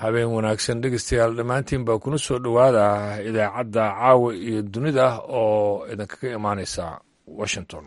habeen wanaagsan dhegeystayaal dhammaantiin baa kuna soo dhowaada idaacadda caawa iyo dunida oo idinkaga imaaneysa washington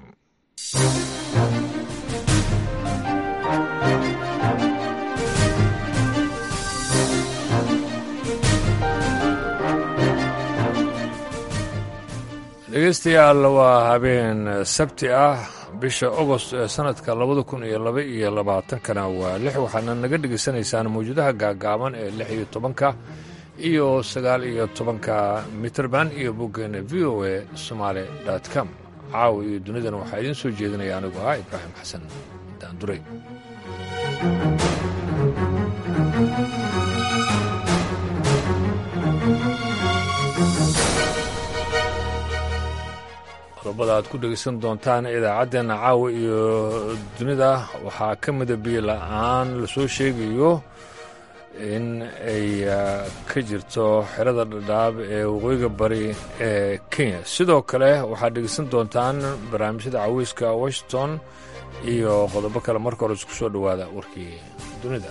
dhegeystayaal waa habeen sabti ah bisha agost ee sanadka labada kun iyo laba iyo labaatankana waa lix waxaadna naga dhegaysanaysaan mawjadaha gaagaaban ee lix iyo tobanka iyo sagaal iyo tobanka mitrband iyo boggeena v o a somaali com caawa iyo dunidana waxaa idiin soo jeedinaya anigu ah ibraahim xasan daanduray qodobada aad ku dhegaysan doontaan idaacaddeenna caawa iyo dunida waxaa ka mida biyo la-aan lasoo sheegayo in ay ka jirto xerada dhadhaab ee waqooyiga bari ee kenya sidoo kale waxaad dhegaysan doontaan barnaamijyada caweyska washington iyo qodobo kale marka hore isku soo dhowaada warkii dunida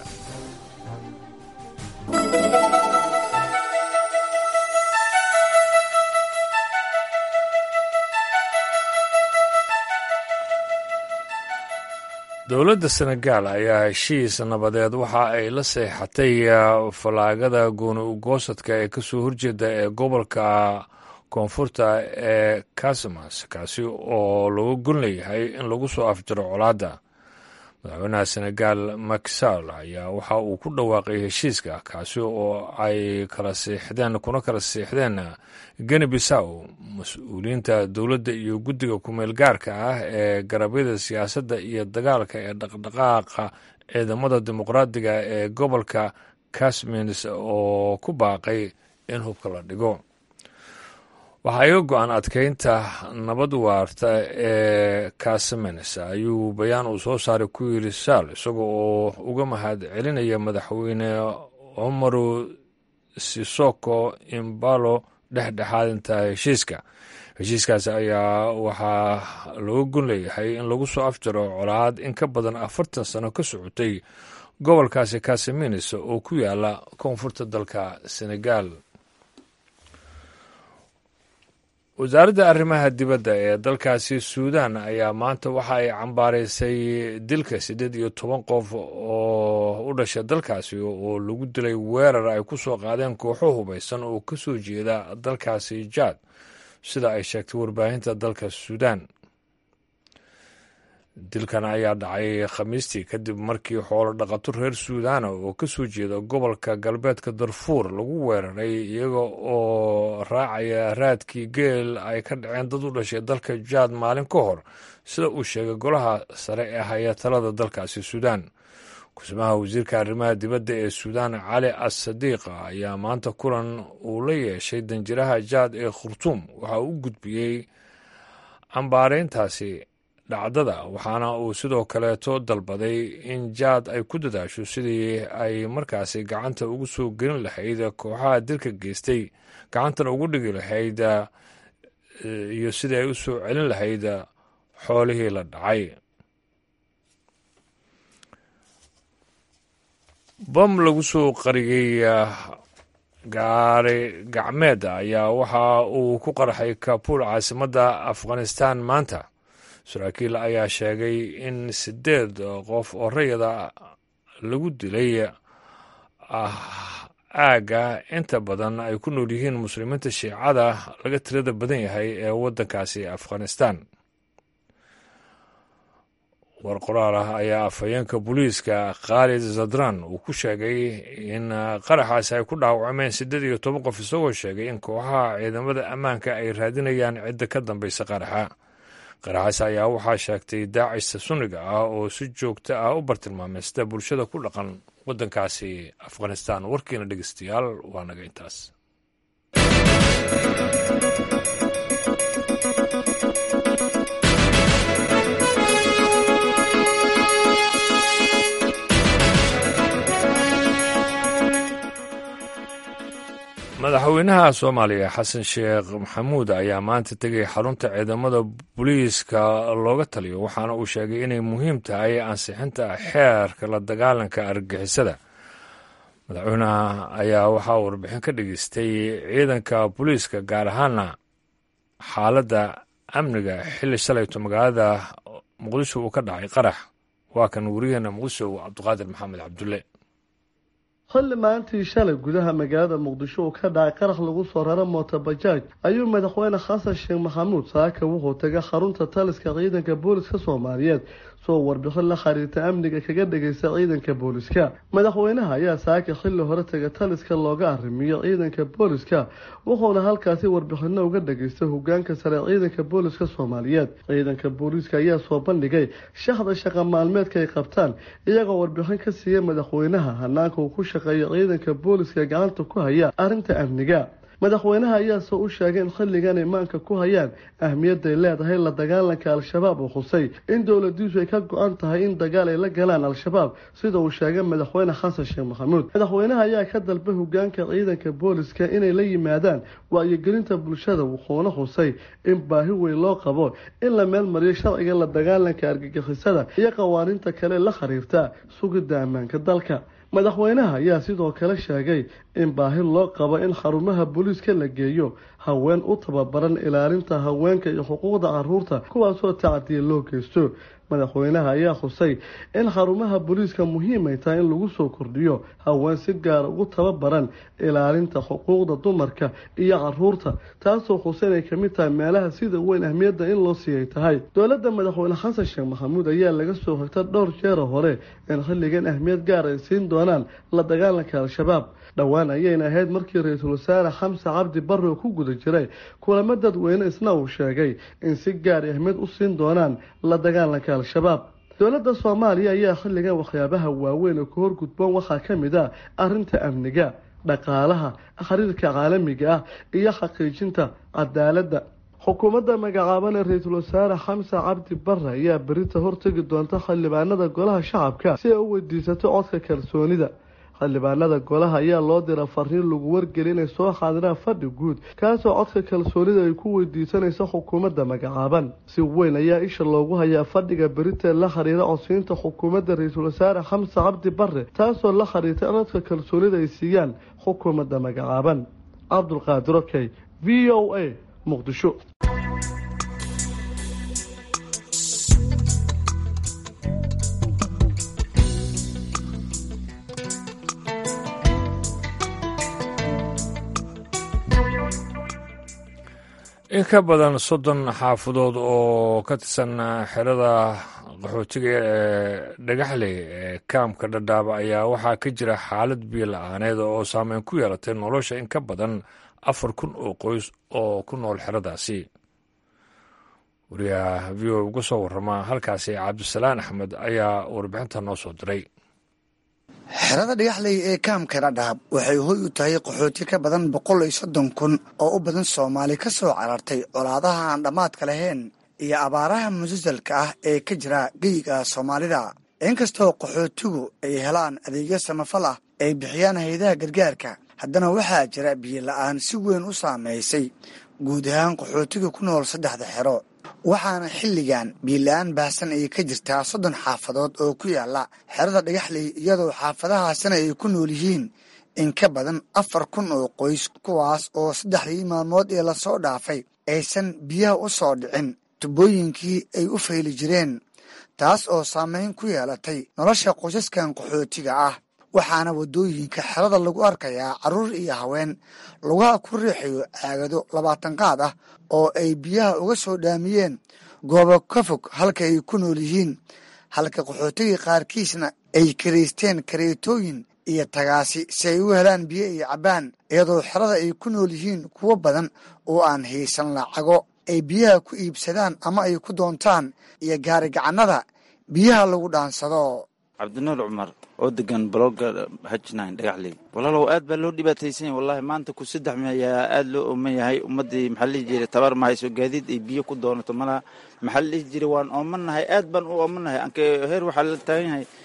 dowladda senegaal ayaa heshiis nabadeed waxa ay la seexatay fallaagada gooni ugoosadka ee kasoo horjeeda ee gobolka koonfurta ee kasimas kaasi oo lagu gon leeyahay in lagu soo afjaro colaadda madaxweynaha senegaal makisal ayaa waxa uu ku dhawaaqay heshiiska kaasi oo ay kala siixdeen kuna kala siixdeen geni bisaw mas-uuliyiinta dowladda iyo guddiga kumeel gaarka ah ee garabyada siyaasadda iyo dagaalka ee dhaqdhaqaaqa ciidamada dimuqraadiga ee gobolka kasmins oo ku baaqay in hubka la dhigo waxaa iga go-an adkeynta nabad waarta ee kasamens ayuu bayaan uu soo saaray ku yidhi saal isaga oo uga mahad celinaya madaxweyne cumaru sisoko imbalo dhexdhexaadinta heshiiska heshiiskaasi ayaa waxaa looga gon leeyahay in lagu soo afjaro colaad in ka badan afartan sano ka socotay gobolkaasi kasamins oo ku yaala koonfurta dalka senegaal wasaaradda arrimaha dibadda ee dalkaasi suudan ayaa maanta waxa ay cambaaraysay dilka siddeed iyo toban qof oo u dhasha dalkaasi oo lagu dilay weerar ay ku soo qaadeen kooxo hubaysan oo ka soo jeeda dalkaasi jaad sida ay sheegtay warbaahinta dalka suudan dilkan ayaa dhacay khamiistii kadib markii xoolo dhaqato reer suudaana oo ka soo jeeda gobolka galbeedka darfuur lagu weeraray iyaga oo raacaya raadkii geel ay ka dhaceen dad u dhashay dalka jaad maalin ka hor sida uu sheegay golaha sare ee haya talada dalkaasi suudaan kusmaha wasiirka arrimaha dibadda ee suudaan cali as sadiiqa ayaa maanta kulan uu la yeeshay danjiraha jaad ee khurtuum waxa uu u gudbiyey cambaareyntaasi dhacdada waxaana uu sidoo kaleeto dalbaday in jaad ay ku dadaasho sidii ay markaasi gacanta ugu soo gelin lahayd kooxaha dilka geystay gacantana ugu dhigi lahayd iyo sidii ay u soo celin lahayd xoolihii la dhacay bam lagu soo qariyey gaari gacmeeda ayaa waxa uu ku qarxay kabuul caasimadda afghanistan maanta saraakiil ayaa sheegay in siddeed qof oo rayada lagu dilay aagga inta badan ay ku nool yihiin muslimiinta shiicada laga tirada badan yahay ee waddankaasi afghanistan war qoraal ah ayaa afhayeenka booliiska khaalid zadran uu ku sheegay in qaraxaasi ay ku dhaawacmeen siddeed iyo toban qof isagoo sheegay in kooxaha ciidamada ammaanka ay raadinayaan cidda ka dambaysa qaraxa qaraxaas ayaa waxaa sheegtay daacista sunniga ah oo si joogto ah u bartilmaamaysta bulshada ku dhaqan waddankaasi afghanistan warkiina dhegeystayaal waa naga intaas madaxweynaha soomaaliya xasan sheekh maxamuud ayaa maanta tegay xarunta ciidamada booliiska looga taliyo waxaana uu sheegay inay muhiim tahay ansixinta xeerka la dagaalanka argagixisada madaxweynaha ayaa waxaa warbixin ka dhageystay ciidanka booliiska gaar ahaana xaaladda amniga xilli shalayto magaalada muqdisho uu ka dhacay qarax waa kan wariyaheena muqdisho cabdiqaadir maxamed cabdulle xilli maalintii shalay gudaha magaalada muqdisho uu ka dhacay qarax lagu soo raro mootobajaaj ayuu madaxweyne xasan sheekh maxamuud saaka wuxuu tagay xarunta taliska ciidanka booliska soomaaliyeed soo warbixin la xiriirta amniga kaga dhagaysta ciidanka booliska madaxweynaha ayaa saaka xilli hore taga taliska looga arrimiyo ciidanka booliska wuxuuna halkaasi warbixino uga dhageystay hogaanka sare ciidanka booliska soomaaliyeed ciidanka booliska ayaa soo bandhigay shaxda shaqa maalmeedka ay qabtaan iyagoo warbixin ka siiya madaxweynaha hanaanka uu ku shaqeeyo ciidanka booliska gacanta ku haya arrinta amniga madaxweynaha ayaase u sheegay in xilligan imaanka ku hayaan ahmiyadday leedahay la dagaalanka al-shabaab uu xusay in dowladiisu ay ka go-an tahay in dagaal ay la galaan al-shabaab sida uu sheegay madaxweyne xasan sheekh maxamuud madaxweynaha ayaa ka dalbay hogaanka ciidanka booliska inay la yimaadaan wacyigelinta bulshada wuxuuna xusay in baahi weyn loo qabo in la meelmariyo sharciga la dagaalanka argagixisada iyo qawaaniinta kale la xiriirta sugidda ammaanka dalka madaxweynaha ayaa sidoo kale sheegay in baahi loo qabo in xarumaha booliiska la geeyo haween u tababaran ilaalinta haweenka iyo xuquuqda caruurta kuwaasoo tacdiya loo geysto madaxweynaha ayaa xusay in xarumaha booliiska muhiim ay tahay in lagu soo kordhiyo haween si gaara ugu tababaran ilaalinta xuquuqda dumarka iyo caruurta taasoo xusay inay kamid tahay meelaha sida weyn ahmiyadda in loo siiyay tahay dowladda madaxweyne xasan sheekh maxamuud ayaa laga soo xigta dhowr jeera hore in xilligan ahmiyad gaar ay siin doonaan la dagaalanka al-shabaab dhowaan ayayna ahayd markii ra-iisul wasaare xamse cabdi barre uu ku guda jiray kulamo dadweyne isna uu sheegay in si gaar ahmiyad u siin doonaan la dagaalanka al-shabaab dowladda soomaaliya ayaa xilligan waxyaabaha waaweyn oo ka horgudboon waxaa ka mid ah arrinta amniga dhaqaalaha xiriirka caalamiga ah iyo xaqiijinta cadaaladda xukuumadda magacaaban ee ra-iisul wasaare xamse cabdi barre ayaa berita hortegi doonta xildhibaanada golaha shacabka si ay u weydiisato codka kalsoonida xildhibaanada golaha ayaa loo dira fariin lagu wargeli inay soo xaadiraan fadhi guud kaasoo codka kalsoonida ay ku weydiisanaysa xukuumadda magacaaban si weyn ayaa isha loogu hayaa fadhiga berita la xiriira codsiinta xukuumadda ra-iisul wasaare xamse cabdi barre taasoo la xiriirta codka kalsoonida ay siiyaan xukuumadda magacaaban cabdulqaadir okey v o a muqdisho in ka badan soddon xaafadood oo ka tirsan xerada qaxootiga ee dhagaxley ee kaamka dhadhaaba ayaa waxaa ka jira xaalad biyo la-aaneed oo saameyn ku yeelatay nolosha in ka badan afar kun oo qoys oo ku nool xeradaasi wariyaha v o uga soo warama halkaasi cabdisalaan axmed ayaa warbixinta noo soo diray xerada dhagaxley ee kaamka dhadhaab waxay hoy u tahay qaxooti ka badan boqol iyo soddon kun oo u badan soomaali ka soo carartay colaadaha aan dhammaadka lahayn iyo abaaraha musasalka ah ee ka jira geyiga soomaalida inkastoo qaxootigu ay helaan adeegyo samafal ah ay bixiyaan hayadaha gargaarka haddana waxaa jira biyo la-aan si weyn u saamaysay guud ahaan qaxootiga ku nool saddexda xero waxaana xilligan biila-aan baahsan ay ka jirtaa soddon xaafadood oo ku yaala xerada dhagaxley iyadoo xaafadahaasina ay ku nool yihiin in ka badan afar kun oo qoys kuwaas oo saddexdii maalmood ee lasoo dhaafay aysan biyaha u soo dhicin tubooyinkii ay u fayli jireen taas oo saameyn ku yeelatay nolosha qoysaskan qaxootiga ah waxaana waddooyinka xerada lagu arkayaa carruur iyo haween lugaha ku riixayo caagado labaatan qaad ah oo ay biyaha uga soo dhaamiyeen goobo ka fog halka ay ku nool yihiin halka qaxootiga qaarkiisna ay karaysteen kareetooyin iyo tagaasi si ay u helaan biyo iyo cabbaan iyadoo xerada ay ku nool yihiin kuwo badan oo aan haysan lacago ay biyaha ku iibsadaan ama ay ku doontaan iyo gaarigacannada biyaha lagu dhaansado cabdinuur cumar oo degan balooga hajnine dhagaxley walaalow aad baa loo dhibaataysan yahay wallahi maanta ku saddex mi ayaa aada loo ooman yahay ummaddii maxaa lihi jiray tabar ma hayso gaadiid ay biyo ku doonato malaha maxaa la dhihi jiray waan oomanahay aad baan u oomanahay anke heer waxaa la taagan yahay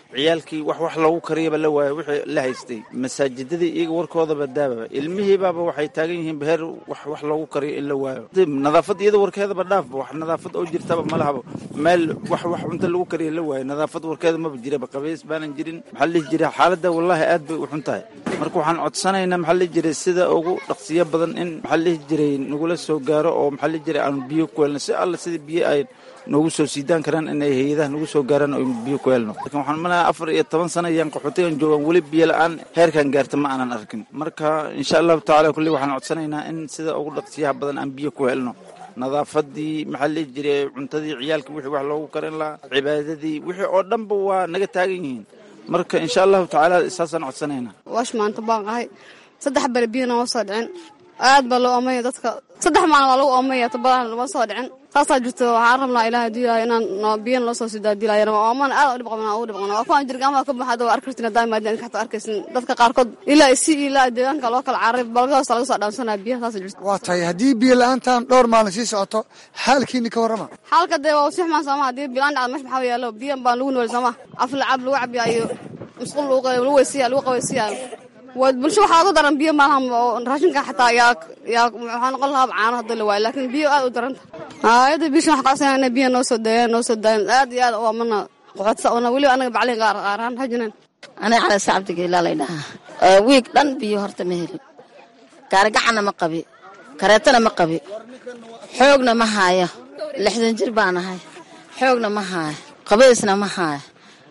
ciyaalkii wax wax loogu kariyaba la waayo wixii la haystay masaajidadii iyaga warkoodaba daababa ilmihiibaaba waxay taagan yihiin beher wax wax loogu kariyo in la waayo nadaafad iyada warkeedaba dhaafba wax nadaafad oo jirtaba ma lahaba meel wax wax cunto lagu kariyo la waayo nadaafad warkeeda maba jiraba qabays baanan jirin maxaa la dhihi jiray xaaladda wallaahi aad bay u xun tahay marka waxaan codsanaynaa maxaa la dhihi jiray sida ugu dhaqsiyo badan in maxaa la dhihi jiray nagula soo gaaro oo maxaa la dhihi jiray aanu biyo ku helno si alla sida biyo ay noogu soo siidaan karaan inay hay-adaha nagu soo gaaraan oo biyo ku helno lakin waxaan malaha afar iyo toban sana ayaan qaxootigan joogaan weli biyo la-aan heerkan gaarta ma aanan arkin marka insha allahu tacala kulli waxaan codsanaynaa in sida ugu dhaqsiyaha badan aan biyo ku helno nadaafadii maxaa la dhihi jiray cuntadii ciyaalka wixii wax loogu karin lahaa cibaadadii wixii oo dhanba waa naga taagan yihiin marka insha allahu tacaala saasaan codsanaynaa waash maanta baan ahay saddex bere biyana ma soo dhicin aad baa loo oomaya dadka saddex maalin waa lagu oomaya tabadan lama soo dhicin saasaa jirto waxaan rabnaa ilaah diilaayo inaan biyan loo soo sidaa diilaayana oomana aad u dhib qabnaa ugu dhib qabnaa waa kuwaan jirgaamaha ka baxada waa arkartin hadaa maadaan inka xataa arkaysin dadka qaarkood ilaa isi ilaa deegaanka loo kala cararay balgadaas laga soo dhaansanaya biyaha saasa jirto waa tahay haddii biyo la-aantan dhowr maalin sii socoto xaalkiini ka warrama xaalka dee waa usii xumaan sooma haddii bilaan dhacda mesh maxaa yaalo biyan baan lagu nooli sooma af lacab lagu cabiyaa iyo musqul lagu weysiya lagu qaweysiyaa bulsho waxaa uga daran biyo maalaha oo raashinka xataa yaa yaa waxaa noqon lahaa caano hadda la waayo laakiin biyo aad u daranta hayada bishan waxaan kacodsanaya inay biyo noo soo daayaan noo soo daayan aad iyo aad u amana qoxodsa ona weliba anaga baclin qaar qaaraan hajinan aniga calese cabdigeelaa lay dhahaa wiig dhan biyo horta ma helin gaarigacana ma qabi kareetana ma qabi xoogna ma haayo lixdan jir baan ahay xoogna ma haayo qabaysna ma haayo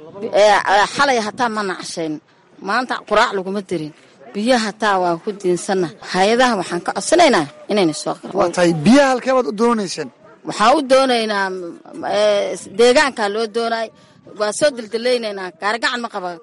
xalay hataa ma nacashayn maanta quraac laguma dirin biyo hataa waan ku diinsanna hay-adaha waxaan ka codsanaynaa inayna soo waa tahay biyaha halkee baad u doonayseen waxaan u doonaynaa deegaankaa loo doonay waan soo dildillaynaynaa gaarigacan ma qaba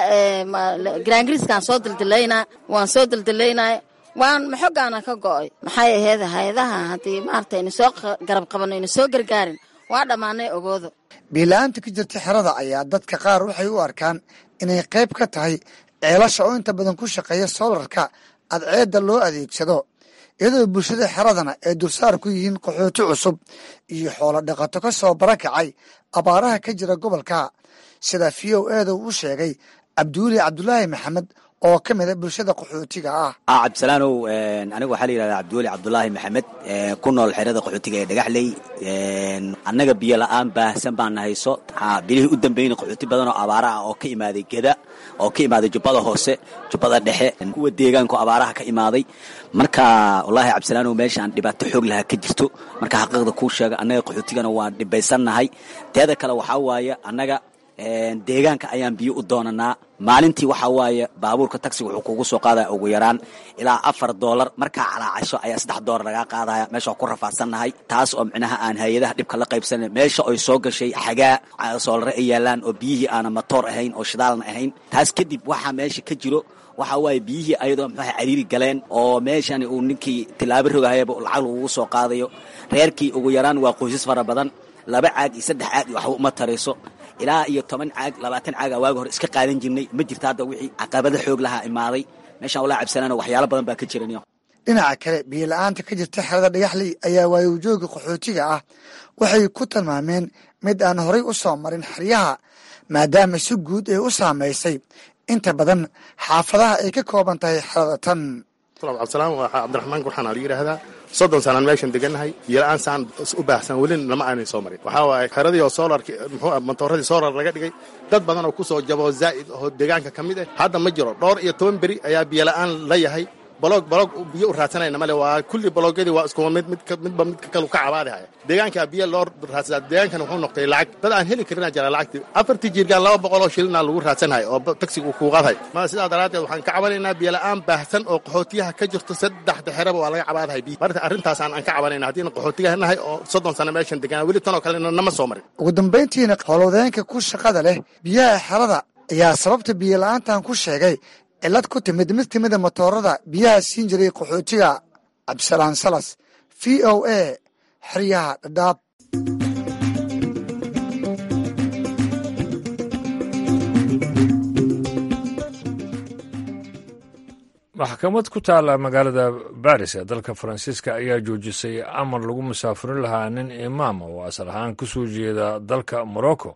garaangiriiskaan soo dildillaynaa waan soo dildillaynaa waan maxogaana ka go'oy maxay aheyd hay-adaha haddii maarata ayna soo garab qabanno ayna soo gargaarin waa dhammaanay ogoodo biila-aanta ka jirta xerada ayaa dadka qaar waxay u arkaan inay qayb ka tahay ceelasha oo inta badan ku shaqeeya soolarka adceedda loo adeegsado iyadoo bulshada xeradana ay dulsaar ku yihiin qaxooti cusub iyo xoolo dhaqato ka soo barakacay abaaraha ka jira gobolka sida v o eeda uu sheegay cabdiweli cabdulaahi maxamed oo ka mida bulshada qaxootiga ah cabdisalaanow aniga waxaa la yidhahdaa cabdiweli cabdulaahi maxamed ku nool xerada qaxootiga ee dhagaxley annaga biyo la-aan baahsan baana hayso bilihii u dambeyn qaxooti badan oo abaara ah oo ka imaaday geda oo ka imaaday jubbada hoose jubbada dhexe kuwa deegaanku abaaraha ka imaaday marka wallaahi cabdisalaanow meeshaan dhibaato xoog lahaa ka jirto marka xaqiiqda kuu sheega annaga qaxootigana waan dhibaysannahay teeda kale waxaa waaye annaga deegaanka ayaan biyo u doonanaa maalintii waxaa waaye baabuurka taxiga wuxuu kugu soo qaadaya ugu yaraan ilaa afar doolar markaa calaacasho ayaa saddex doolar lagaa qaadaya meesha ku rafaadsannahay taas oo micnaha aan hay-adaha dhibka la qaybsanan meesha oy soo gashay xagaa soolare ay yaalaan oo biyihii aanan matoor ahayn oo shidaalna ahayn taas kadib waxaa meesha ka jiro waxaa waaye biyihii ayadoo muxuuha cariiri galeen oo meeshan uu ninkii tilaabo rogahayaba lacag lagugu soo qaadayo reerkii ugu yaraan waa qoysas fara badan laba caag iyo saddex caag iyo waxba uma tarayso ilaa iyo toban caag labaatan caaga waagi hore iska qaadan jirnay ma jirta hadda wixii caqabada xoog lahaa imaaday meeshaan walaa cabsanaana waxyaalo badan baa ka jiran dhinaca kale biyo la-aanta ka jirta xerada dhagaxley ayaa waayowjooga qaxootiga ah waxay ku tilmaameen mid aan horay u soo marin xeryaha maadaama si guud ay u saamaysay inta badan xaafadaha ay ka kooban tahay xerada tan cabdisalaam waa cabdiraxmaan gurxaan aa la yidhaahdaa soddon sanaan meeshan degannahay biyola-aan saan u baahsan welina lama aanay soo marin waxaa waaye xeradii oo soolarki muxuu mantooradii soolar laga dhigay dad badan oo ku soo jabo zaa'id oo deegaanka ka mid ah hadda ma jiro dhowr iyo toban beri ayaa biyola-aan la yahay baloog baloog biyo u raadsanayna male waa kulli baloogyadii waa isku mid mid midba midka kalu ka cabaadihaya deegaanka biyo loo raadsadaa deegaankan wuxuu noqday lacag dad aan heli karinaa jira lacagtii afartii jiirgaan laba boqol oo shilina lagu raadsanhayo oo tagsiga kuu qaadhay ma sidaa daraaddeed waxaan ka cabanaynaa biyo la-aan baahsan oo qaxootiyaha ka jirto saddexda xeraba waa laga cabaadahay biyo marka arrintaasaan aan ka cabanayna haddiina qaxootigaha nahay oo soddon sano meeshan deganaa weli tanoo kalena nama soo marin ugu dambayntiina howlwadeenka ku shaqada leh biyaha xerada ayaa sababta biyo la-aantan ku sheegay cilad ku timid mid timida matoorada biyaha siin jiray qaxootiga cabdisalaan salas v o a xeryaha dhadhaab maxkamad ku taalla magaalada baris ee dalka faransiiska ayaa joojisay amar lagu musaafurin lahaa nin imaama oo asal ahaan ka soo jeeda dalka morocco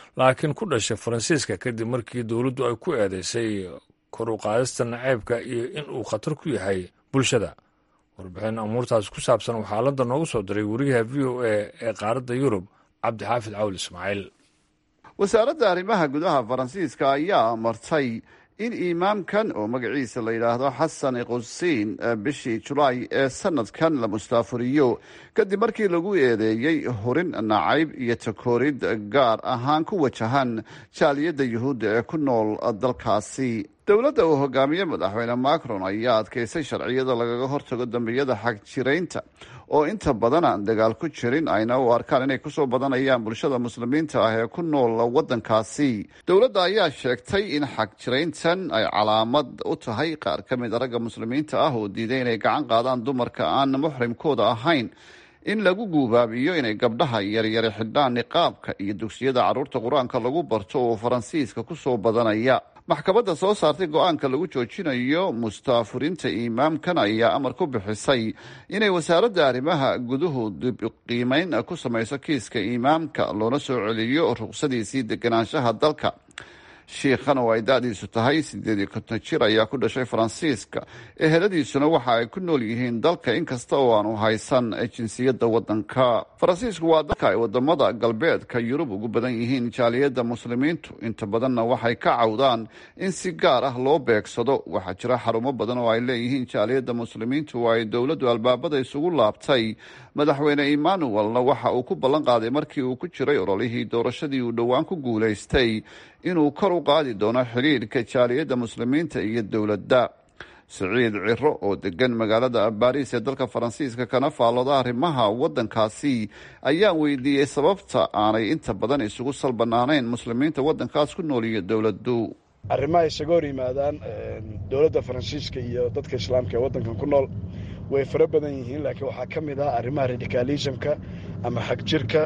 laakiin ku dhashay faransiiska kadib markii dowladdu ay ku eedeysay kor u qaadista naceybka iyo in uu khatar ku yahay bulshada warbixin amuurtaas ku saabsan waxaa landa noogu soo diray wariyaha v o a ee qaaradda yurub cabdixaafid cawl ismaaciil wasaaradda arrimaha gudaha faransiiska ayaa amartay in imaamkan oo magaciisa la yidhaahdo xasan qusiin bishii julaay ee sanadkan la mustaafuriyo kadib markii lagu eedeeyey horin nacayb iyo takoorid gaar ahaan ku wajahan jaaliyadda yuhuudda ee ku nool dalkaasi dowladda uu hogaamiye madaxweyne macron ayaa adkeysay sharciyada lagaga hortago dambiyada xagjiraynta oo inta badan aan dagaal ku jirin ayna u arkaan inay kusoo badanayaan bulshada muslimiinta ah ee ku nool waddankaasi dowladda ayaa sheegtay in xagjirayntan ay calaamad u tahay qaar ka mid a ragga muslimiinta ah oo diiday inay gacan qaadaan dumarka aan muxrimkooda ahayn in lagu guubaabiyo inay gabdhaha yaryare xidhaan niqaabka iyo dugsiyada carruurta qur-aanka lagu barto oo faransiiska kusoo badanaya maxkamadda soo saartay go-aanka lagu joojinayo mustaafurinta imaamkan ayaa amar ku bixisay inay wasaaradda arrimaha guduhu dib qiimeyn ku samayso kiiska imaamka loona soo celiyo ruqsadiisii deganaanshaha dalka shiikhan oo ay da-diisu tahay sideed iyo konton jir ayaa ku dhashay faransiiska eheladiisuna waxa ay ku nool yihiin dalka inkasta oo aanu haysan jinsiyadda waddanka faransiisku waa dalka ay wadamada galbeedka yurub ugu badan yihiin jaaliyadda muslimiintu inta badanna waxay ka cawdaan in si gaar ah loo beegsado waxaa jira xarumo badan oo ay leeyihiin jaaliyadda muslimiintu oo ay dowladdu albaabada isugu laabtay madaxweyne emmanuelna waxa uu ku ballan qaaday markii uu ku jiray ololihii doorashadii uu dhowaan ku guulaystay inuu kor u qaadi doono xidhiidhka jaaliyadda muslimiinta iyo dowladda siciid ciro oo degan magaalada baariis ee dalka faransiiska kana faallooda arrimaha waddankaasi ayaan weydiiyey sababta aanay inta badan isugu salbanaanayn muslimiinta waddankaas ku nool iyo dowladdu arrimaha isaga hor yimaadaan dowladda faransiiska iyo dadka islaamka ee waddankan ku nool way fara badan yihiin laakiin waxaa ka mid ah arrimaha radicalismka ama xagjirka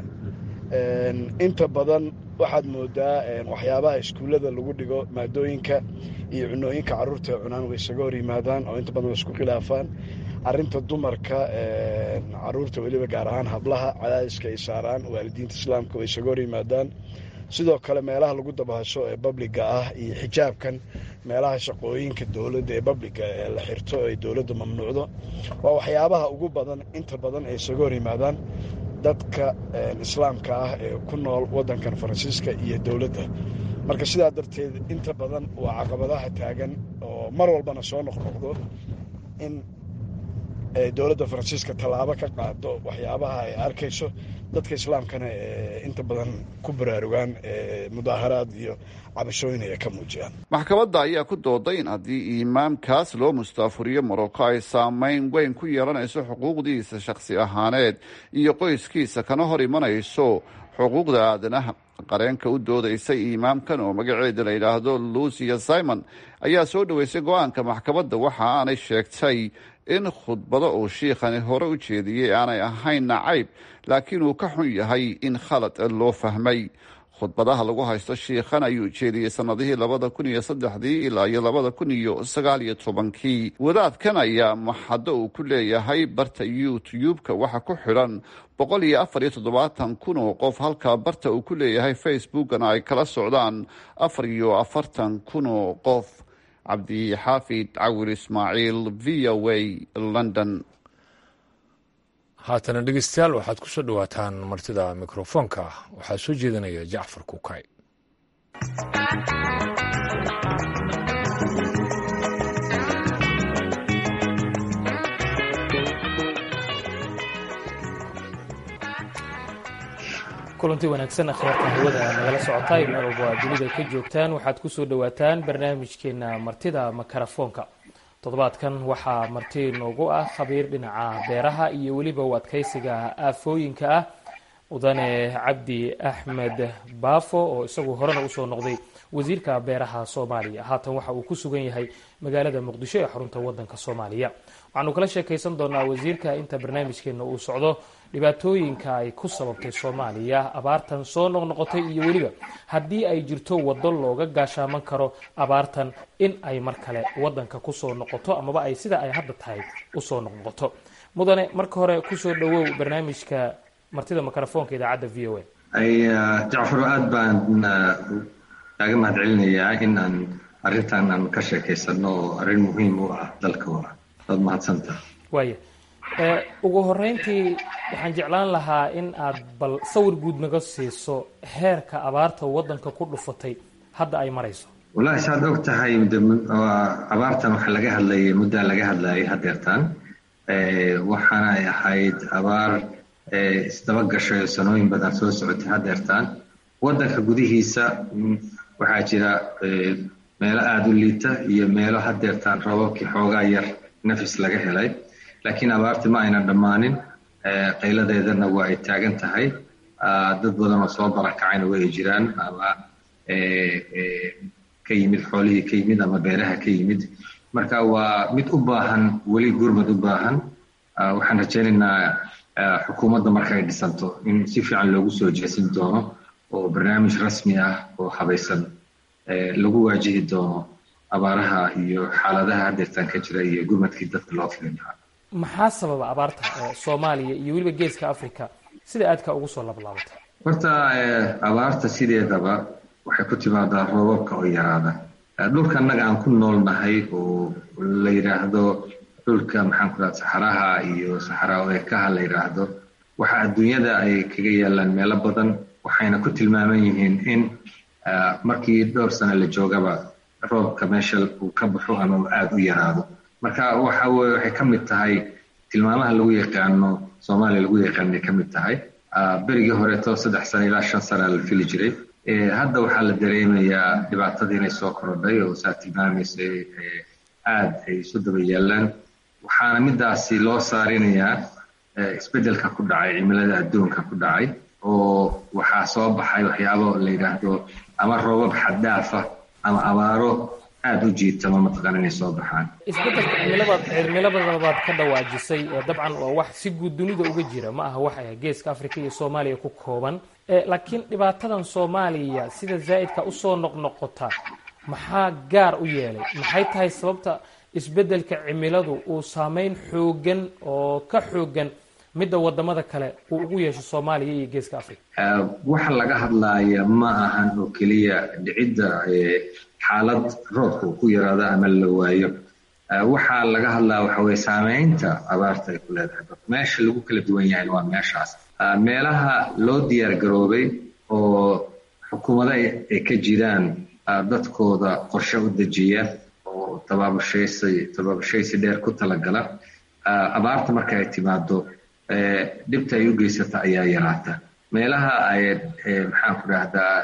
inta badan waxaad moodaa waxyaabaha iskuullada lagu dhigo maadooyinka iyo cunooyinka carruurta ee cunaan way isaga hor yimaadaan oo inta badan way isku khilaafaan arrinta dumarka carruurta weliba gaar ahaan hablaha cadaadiska ay saaraan waalidiinta islaamka way isaga hor yimaadaan sidoo kale meelaha lagu dabahasho ee babliga ah iyo xijaabkan meelaha shaqooyinka dowladda ee babliga ee la xirto ay dowladda mamnuucdo waa waxyaabaha ugu badan inta badan ay isaga hor yimaadaan dadka islaamka ah ee ku nool waddankan faransiiska iyo dowladda marka sidaa darteed inta badan waa caqabadaha taagan oo mar walbana soo noqnoqdo in dowladda faransiiska tallaabo ka qaado waxyaabaha ay arkayso dadka islaamkana inta badan ku baraarugaan mudaaharaad iyo cabashooyin ay ka muujiyaan maxkamadda ayaa ku dooday in haddii imaamkaas loo mustaafuriyo morocco ay saameyn weyn ku yeelanayso xuquuqdiisa shakhsi ahaaneed iyo qoyskiisa kana hor imanayso xuquuqda aadanaha qareenka u doodaysay imaamkan oo magaceeda la yidhaahdo lucia simon ayaa soo dhoweysay go-aanka maxkamadda waxa aanay sheegtay in khudbado uu shiikhani hore u jeediyey aanay ahayn nacayb laakiin uu ka xun yahay in khalad loo fahmay khudbadaha lagu haysto shiikhan ayuu jeediyey sanadihii labada kun iyo saddexdii ilaa iyo labada kun iyo sagaal iyo tobankii wadaadkan ayaa maxaddo uu ku leeyahay barta youtube-ka waxa ku xidhan boqol iyo afar iyo toddobaatan kun oo qof halka barta uu ku leeyahay facebookana ay kala socdaan afar iyo afartan kun oo qof cabdixaafid cawil ismaaciil v o a london haatana dhegeystayaal waxaad ku soo dhowaataan martida mikrofoonka waxaa soo jeedinaya jacfar kukay kulanti wanaagsan akhyaarta hawada nagala socotaay meel walba aad dunida ka joogtaan waxaad kusoo dhowaataan barnaamijkeena martida makarafoonka toddobaadkan waxaa marti noogu ah khabiir dhinaca beeraha iyo weliba u adkaysiga aafooyinka ah mudane cabdi axmed baafo oo isagu horena usoo noqday wasiirka beeraha soomaaliya haatan waxa uu ku sugan yahay magaalada muqdisho ee xarunta wadanka soomaaliya waxaanu kala sheekaysan doonaa wasiirka inta barnaamijkeena uu socdo dhibaatooyinka ay ku sababtay soomaaliya abaartan soo noqnoqotay iyo weliba haddii ay jirto waddo looga gaashaaman karo abaartan in ay mar kale wadanka kusoo noqoto amaba ay sida ay hadda tahay usoo noqnoqoto mudane marka hore kusoo dhawow barnaamijka martida mikrofoonka idaacadda v o a jacfaro aad baan kaaga mahad celinayaa in aan arrintan aan ka sheekaysano oo arrin muhiim u ah dalka u ah waad mahadsantaha waaya ugu horeyntii waxaan jeclaan lahaa in aad bal sawir guud naga siiso heerka abaarta waddanka ku dhufatay hadda ay marayso wallahi saad og tahay abaartan waxaa laga hadlayay muddaa laga hadlayay hadeertaan waxaana ay ahayd abaar isdaba gashay oo sanooyin badan soo socotay hadeertaan waddanka gudihiisa waxaa jira meelo aada u liita iyo meelo hadeertaan roobabkii xoogaa yar nafis laga helay laakiin abaarti ma aynan dhammaanin qayladeedana waa ay taagan tahay dad badan oo soo barakacayna way jiraan ama ka yimid xoolihii ka yimid ama beeraha ka yimid marka waa mid u baahan weli gurmad u baahan waxaan rajaynaynaa xukuumadda marka ay dhisanto in si fiican loogu soo jeesin doono oo barnaamij rasmi ah oo habaysan lagu waajihi doono abaaraha iyo xaaladaha hadeertaan ka jira iyo gurmadkii dadka loo filin lahaa maxaa sababa abaarta soomaaliya iyo weliba geeska africa sida aadka ugu soo lablaabatay horta abaarta sideedaba waxay ku timaadaa roobabka oo yaraada dhulka annaga aan ku noolnahay oo la yidhaahdo dhulka maxaan ku dhaha saxaraha iyo saxara oekaha la yidhaahdo waxa adduunyada ay kaga yaalaan meelo badan waxayna ku tilmaaman yihiin in markii dhowr sano la joogaba roobka meesha uu ka baxo ama uu aada u yaraado marka waxa weye waxay ka mid tahay tilmaamaha lagu yaqaano soomaaliya lagu yaqaanay ka mid tahay berigii horeeto saddex sano ilaa shan sana la fili jiray hadda waxaa la dareemayaa dhibaatadii inay soo korodhay oo saa tilmaamaysa aada ay isu daba yaalaan waxaana midaasi loo saarinayaa isbeddelka ku dhacay cimilada adduunka ku dhacay oo waxaa soo baxay waxyaabo la yidhaahdo ama roobab xaddaafa ama abaaro aada u jiitama mataqaan inay soo baxaan isbeddelka cimilada cimilada baad ka dhawaajisay dabcan waa wax si guud dunida uga jira ma aha wax geeska africa iyo soomaaliya ku kooban laakiin dhibaatadan soomaaliya sida zaa'idka usoo noqnoqota maxaa gaar u yeelay maxay tahay sababta isbeddelka cimiladu uu saameyn xoogan oo ka xoogan midda wadamada kale uu ugu yeesho soomaaliya iyo geeska africa waxa laga hadlaaya ma ahan oo keliya dhicidda xaalad roobka uu ku yaraado ama la waayo waxaa laga hadlaa waxa weye saameynta abaarta ay ku leedahay meesha lagu kala duwan yahay waa meeshaas meelaha loo diyaar garoobay oo xukuumado ay ka jiraan dadkooda qorshe u dejiya oo tabaabashaysi tabaabashaysi dheer ku talagala abaarta marka ay timaado dhibta ay u geysata ayaa yaraata meelaha ay maxaan ku dhahdaa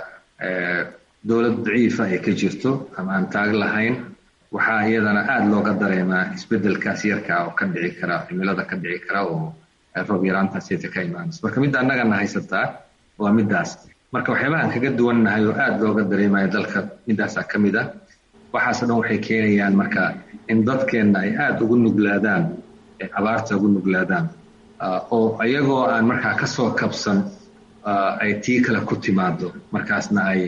dowlad daciifa ay ka jirto ama aan taag lahayn waxaa iyadana aada looga dareemaa isbeddelkaas yarka oo ka dhici kara cimilada ka dhici kara oo roob yaraantaasiyta ka imaanaysa marka midda annagana haysataa waa middaas marka waxyaabahaan kaga duwannahay oo aada looga dareemayo dalka middaasaa ka mid ah waxaasoo dhan waxay keenayaan marka in dadkeenna ay aada ugu nuglaadaan abaarta ugu nuglaadaan oo iyagoo aan markaa kasoo kabsan ay tii kale ku timaado markaasna ay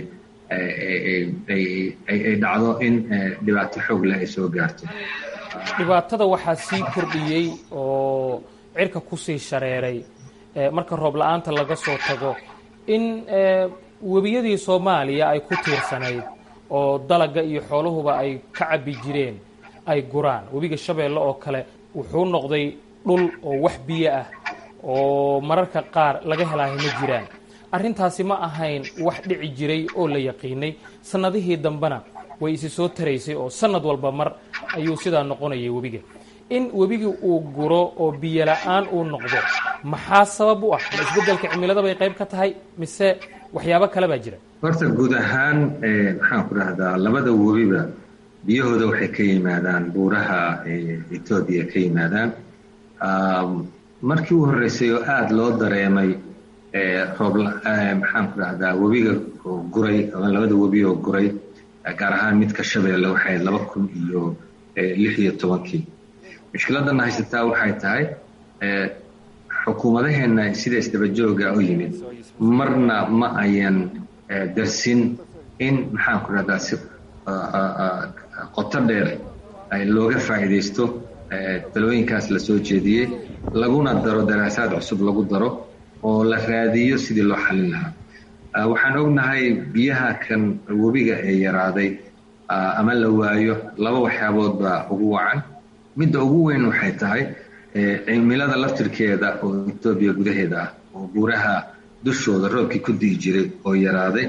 ay dhacdo in dhibaato xoog leh ay soo gaarto dhibaatada waxaa sii kordhiyey oo cirka kusii shareeray marka roob la-aanta laga soo tago in webiyadii soomaaliya ay ku tiirsanayd oo dalaga iyo xooluhuba ay ka cabbi jireen ay guraan webiga shabeelle oo kale wuxuu noqday dhul oo wax biyo ah oo mararka qaar laga helaahay ma jiraan arrintaasi ma ahayn wax dhici jiray oo la yaqiinay sannadihii dambena way isi soo taraysay oo sannad walba mar ayuu sidaa noqonayay webiga in webigii uu guro oo biyo la-aan uu noqdo maxaa sabab u ah ma isbeddelka cimilada bay qayb ka tahay mise waxyaabo kale baa jira horta guud ahaan maxaan ku dhahdaa labada webiba biyahooda waxay ka yimaadaan buuraha etoobiya ka yimaadaan markii u horreysay oo aada loo dareemay roob maxaan ku dhahdaa webiga oo guray ama labada webi oo guray gaar ahaan midka shabeelle waxay laba kun iyo lix iyo tobankii mushkiladana haysataa waxay tahay xukuumadaheenna sida isdabajooga u yimid marna ma ayan darsin in maxaan ku dhahdaa si qoto dheer looga faa'iidaysto talooyinkaas la soo jeediyey laguna daro daraasaad cusub lagu daro oo la raadiyo sidii loo xalin lahaa waxaan ognahay biyaha kan webiga ee yaraaday ama la waayo laba waxyaabood baa ugu wacan midda ugu weyn waxay tahay cimilada laftirkeeda oo etoobiya gudaheeda ah oo buuraha dushooda roobkii ku di'i jiray oo yaraaday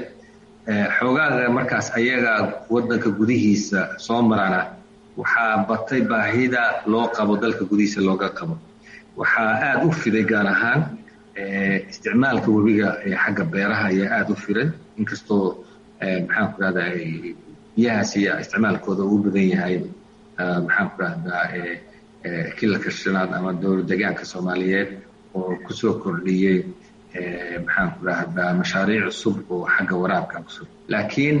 xoogaaga markaas ayaga wadanka gudihiisa soo marana waxaa batay baahida loo qabo dalka gudihiisa looga qabo waxaa aada u fiday gaar ahaan isticmaalka webiga ee xagga beeraha ayaa aada u firay inkastoo maxaan ku rahdaa biyahaas iyo isticmaalkooda uu badan yahay maxaan ku rahdaa kilalka shanaad ama dowlad deegaanka soomaaliyeed oo kusoo kordhiyey maxaan ku rahdaa mashaariic cusub oo xagga waraabka cusub laakiin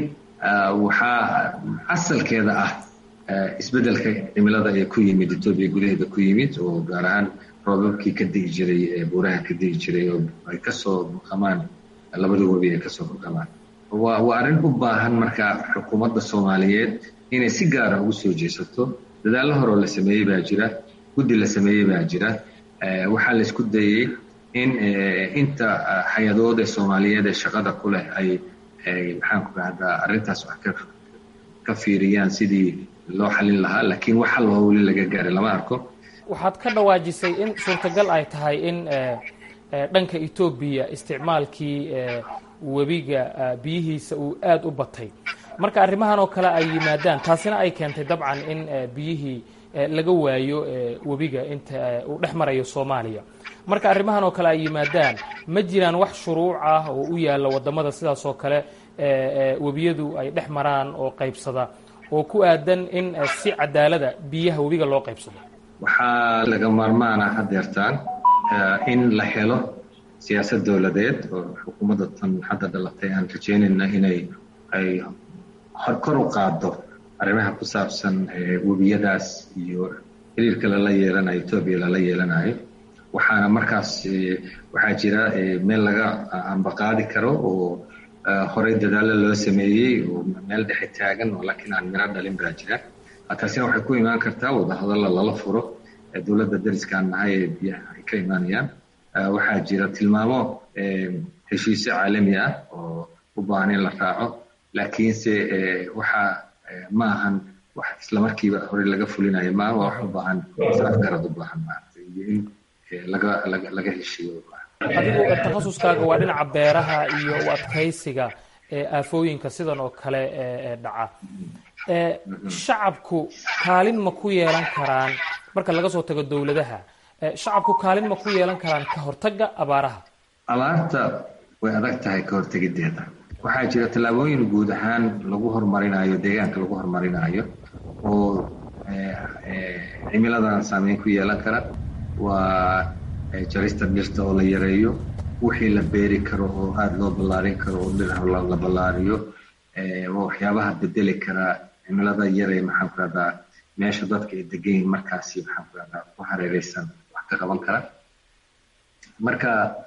waxaa asalkeeda ah isbeddelka cimilada ee ku yimid etoobiya gudaheeda ku yimid oo gaar ahaan roobabkii ka di'i jiray ee buuraha ka di'i jiray oo ay kasoo buqamaan labada webi ay kasoo buqamaan waa waa arrin u baahan marka xukuumadda soomaaliyeed inay si gaara ugu soo jeesato dadaallo horeo la sameeyey baa jira guddi la sameeyey baa jira waxaa la isku dayey in inta hay-adood ee soomaaliyeed ee shaqada ku leh ay ay maxaan ku rahdaa arrintaas wax ka ka fiiriyaan sidii loo xalin lahaa laakiin waxa loo weli laga gaaray lama arko waxaad ka dhawaajisay in suurtagal ay tahay in dhanka etoobiya isticmaalkii webiga biyihiisa uu aada u batay marka arrimahan oo kale ay yimaadaan taasina ay keentay dabcan in biyihii laga waayo webiga inta uu dhex marayo soomaaliya marka arrimahan oo kale ay yimaadaan ma jiraan wax shuruuc ah oo u yaalla wadamada sidaas oo kale webiyadu ay dhex maraan oo qaybsada oo ku aadan in si cadaalada biyaha webiga loo qaybsado waxaa laga maarmaana hadeertaan in la helo siyaasad dowladeed oo xukuumadda tan hadda dhalatay aan rajeynayna inay ay kor u qaado arrimaha ku saabsan webiyadaas iyo xiriirka lala yeelanayo etoobiya lala yeelanayo waxaana markaas waxaa jira meel laga ambaqaadi karo oo horey dadaalo loo sameeyey oo meel dhexe taagan oo laakiin aan miro dhalin baa jira taasina waxay ku imaan kartaa wadahadalla lala furo dowladda dariskaan nahay ee biyaha ay ka imaanayaan waxaa jira tilmaamo heshiisyo caalami ah oo u baahan in la raaco laakiinse waxaa ma ahan wax islamarkiiba horey laga fulinayo maaha waa wax u baahan afgarad u baahan maaragtay iyo in laga laga laga heshiiyo adigu takhasuskaaga waa dhinaca beeraha iyo u adkaysiga aafooyinka sidan oo kale dhaca shacabku kaalin ma ku yeelan karaan marka laga soo tago dowladaha shacabku kaalin ma ku yeelan karaan ka hortagga abaaraha abaarta way adag tahay ka hortegideeda waxaa jira tallaabooyin guud ahaan lagu horumarinayo deegaanka lagu horumarinayo oo cimiladan saameyn ku yeelan kara waa jarista dhirta oo la yareeyo wixii la beeri karo oo aada loo ballaarin karo oo dhir la ballaariyo waa waxyaabaha bedeli karaa cimilada yare maxaan ku rahdaa meesha dadka ay degayin markaasi maxaan ku rahdaa ku hareereysan wax ka qaban kara marka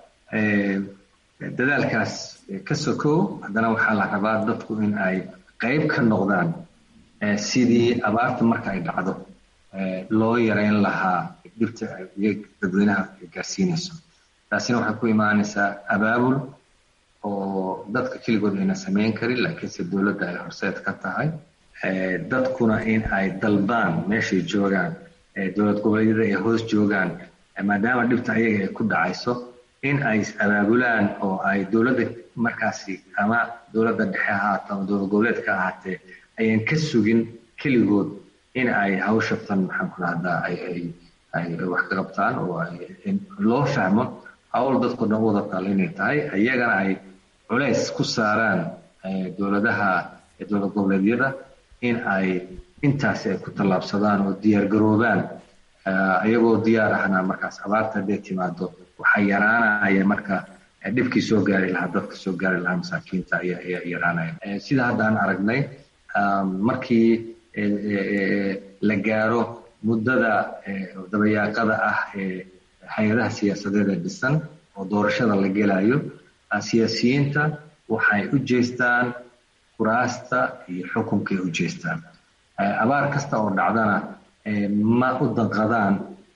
dadaalkaas ka sokow haddana waxaa la rabaa dadku in ay qayb ka noqdaan sidii abaarta marka ay dhacdo loo yareyn lahaa dhibta dadweynaha gaarsiinayso taasina waxay ku imaanaysaa abaabul oo dadka keligood ayna samayn karin laakiinse dowladda ay horseed ka tahay dadkuna in ay dalbaan meeshay joogaan dowlad goboleedyada ay hoos joogaan maadaama dhibta ayaga ay ku dhacayso in ay abaabulaan oo ay dowladda markaasi ama dowladda dhexe ahaato ama dowlad goboleedka ahaatee ayan ka sugin keligood in ay hawshatan maxaan ku rahdaa ay ay ay wax ka qabtaan oo ay loo fahmo hawl dadkao dhan wada taal inay tahay iyagana ay culays ku saaraan dowladaha dowlad goboleedyada in ay intaasi ay ku tallaabsadaan oo diyaar garoobaan iyagoo diyaar ahna markaas abaarta hadday timaado waxaa yaraanaya marka dhibkii soo gaari lahaa dadka soo gaari lahaa masaakiinta ayaa yaraanaya sida hadda aan aragnay markii la gaaro muddada dabayaaqada ah ee hay-adaha siyaasadeed ee dhisan oo doorashada la gelayo siyaasiyiinta waxay u jeestaan kuraasta iyo xukunkay u jeestaan abaar kasta oo dhacdana ma u danqadaan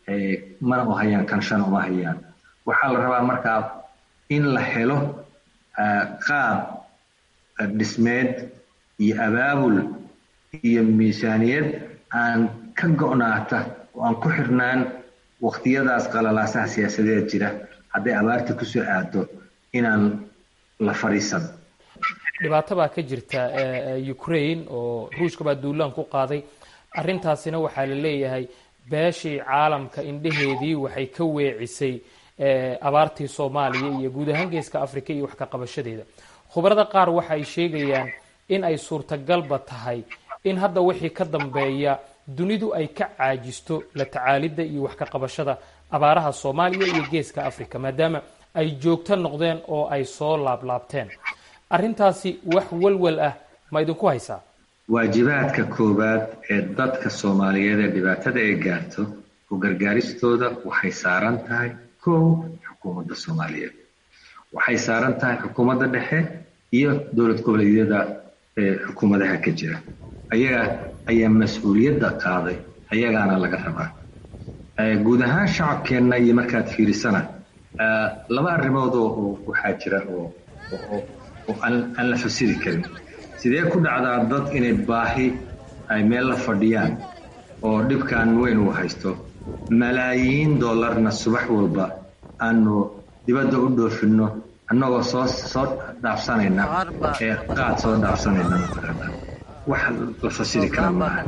mana u hayaan kanshana uma hayaan waxaa la rabaa markaa in la helo qaab dhismeed iyo abaabul iyo miisaaniyad aan ka go'naata oo aan ku xirnaan waqtiyadaas qalalaasaha siyaasadeed jira hadday abaarta kusoo aado inaan la fadhiisan dhibaato baa ka jirta ukraine oo ruushka baa duulaan ku qaaday arrintaasina waxaa la leeyahay beeshii caalamka indheheedii waxay ka weecisay abaartii soomaaliya iyo guud ahaan geeska africa iyo wax ka qabashadeeda khubarada qaar waxa ay sheegayaan in ay suurtagalba tahay in hadda wixii ka dambeeya dunidu ay ka caajisto la tacaalidda iyo wax ka qabashada abaaraha soomaaliya iyo geeska africa maadaama ay joogto noqdeen oo ay soo laablaabteen arrintaasi wax walwal ah ma idinku haysaa waajibaadka koowaad ee dadka soomaaliyeed ee dhibaatada ay gaarto u gargaaristooda waxay saaran tahay kow xukuumadda soomaaliyeed waxay saaran tahay xukuumadda dhexe iyo dowlad goboleedyada ee xukuumadaha ka jira ayaga ayaa mas-uuliyadda qaaday ayagaana laga rabaa guud ahaan shacabkeenna iyo markaad fiirisana laba arrimood oo waxaa jira oo oo aan la fasiri karin sidee ku dhacdaa dad inay baahi ay meel la fadhiyaan oo dhibkan weyn uu haysto malaayiin dollarna subax walba aanu dibadda u dhoofinno annagoo soo soo dhaafsanayna ee qaad soo dhaafsanayna mataqaana wax la fasiri kara maaha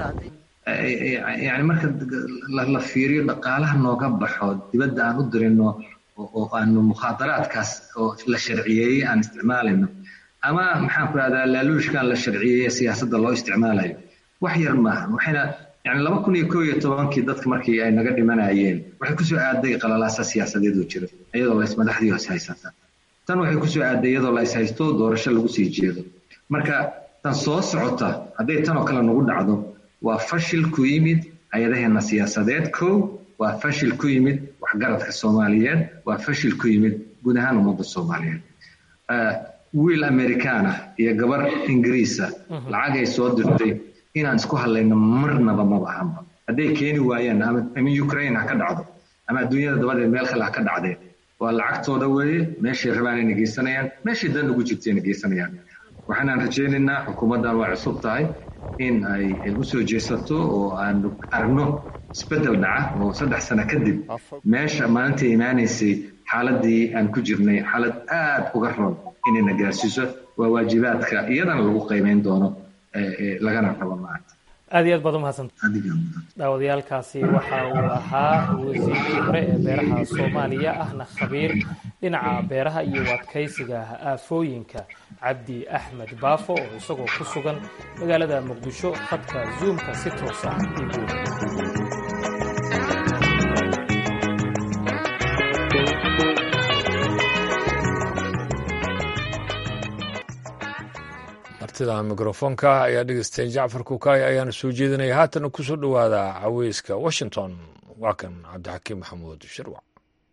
yani marka la fiiriyo dhaqaalaha nooga baxo dibadda aan u dirino oo aanu mukhaadaraadkaas oo la sharciyeeyey aan isticmaalayno ama maxaan ku rahdaa laaluushkan la sharciyeeye siyaasadda loo isticmaalayo wax yar maaha waxayna yani laba kun iyo koo iyo tobankii dadka markii ay naga dhimanayeen waxay kusoo aaday qalalaasa siyaasadeed oo jiro iyadoo la ismadaxdii hoos haysata tan waxay kusoo aaday iyadoo la is haysto doorasho lagu sii jeedo marka tan soo socota hadday tan oo kale nagu dhacdo waa fashil ku yimid hay-adaheena siyaasadeed kow waa fashil ku yimid waxgaradka soomaaliyeed waa fashil ku yimid guud ahaan ummadda soomaaliyeed wiil amerikaan ah iyo gabar ingiriisa lacag ay soo dirtay inaan isku hadlayno marnaba maba ahanba hadday keeni waayaan ama ukraine ha ka dhacdo ama adduunyada dabadeed meel kale ha ka dhacdeen waa lacagtooda weeye meeshay rabaan ayna geysanayaan meeshay dan ugu jirtayna geysanayaan waxaanaan rajaynaynaa xukuumaddan waa cusub tahay in ay u soo jeesato oo aanu aragno isbeddel dhaca oo saddex sano kadib meesha maalintai imaanaysay xaaladii aan ku jirnay xaalad aad uga roon inayna gaarsiiso waa waajibaadka iyadana lagu qiimeyn doono lagana rabo maanta aad iyo aad baad umahadsanta daawadayaalkaasi waxa uu ahaa wasiirkii hore ee beeraha soomaaliya ahna khabiir dhinaca beeraha iyo adkaysiga aafooyinka cabdi axmed baafo oo isagoo ku sugan magaalada muqdisho khadka zuumka si toos ah igu martida mikrofoonka ayaa dhegeysteen jacfar kukaay ayaana soo jeedinaya haatana ku soo dhowaada caweyska washington waa kan cabdixakiim maxamuud shirwac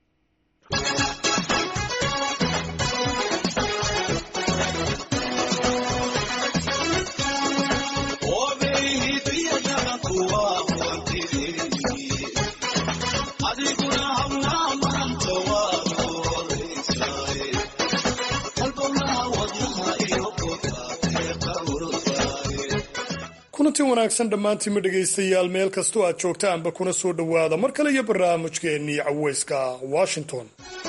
kulanti wanaagsan dhammaantiinma dhegaystayaal meel kastoo aad joogtaanba kuna soo dhowaada mar kale iyo barnaamijkeennii caweyska washington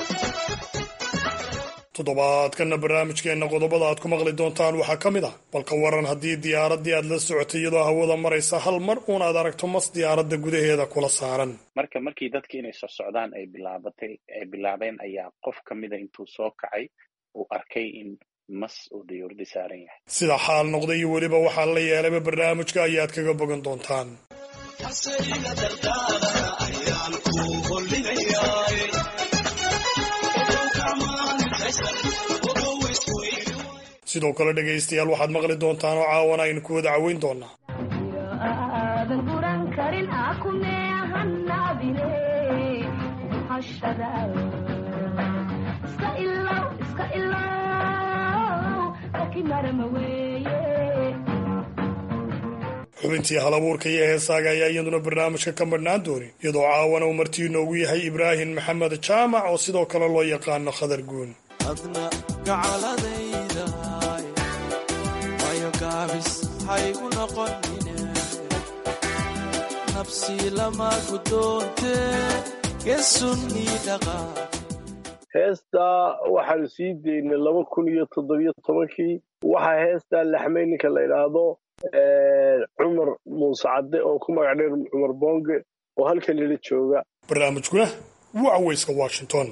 toddobaadkanna barnaamijkeenna qodobada aad ku maqli doontaan waxaa ka mid ah balka waran haddii diyaaraddii aad la socotay iyadoo hawada maraysa hal mar uun aad aragto mas diyaaradda gudaheeda kula saaran marka markii dadkii inay socsocdaan ay bilaabatay ay bilaabeen ayaa qof ka mida intuu soo kacay uu arkay in mas uu dayuurdi saaran yahay sida xaal noqday iyo weliba waxaa la yeelayba barnaamijka ayaad kaga bogan doontaan sidoo kale dhegaystayaal waxaad maqli doontaan oo caawana aynu ku wada caweyn doonaa xubintii hal abuurka iyo heesaaga ayaa iyaduna barnaamijka ka madhnaan doonin iyadoo caawana uu martii inoogu yahay ibraahim maxamed jaamac oo sidoo kale loo yaqaano khadar guun adna gacaladay gaabis haygu noqonine nabsi lama gudoonte gesunnii dhaqaa heestaa waxaanu sii daynay laba kun iyo toddobiyo tobankii waxaa heestaa laxmay ninka la idhaahdo cumar muuse cadde oo ku magac dheer cumar boonge oo halkan ila jooga barnaamijkuna waa caweyska washington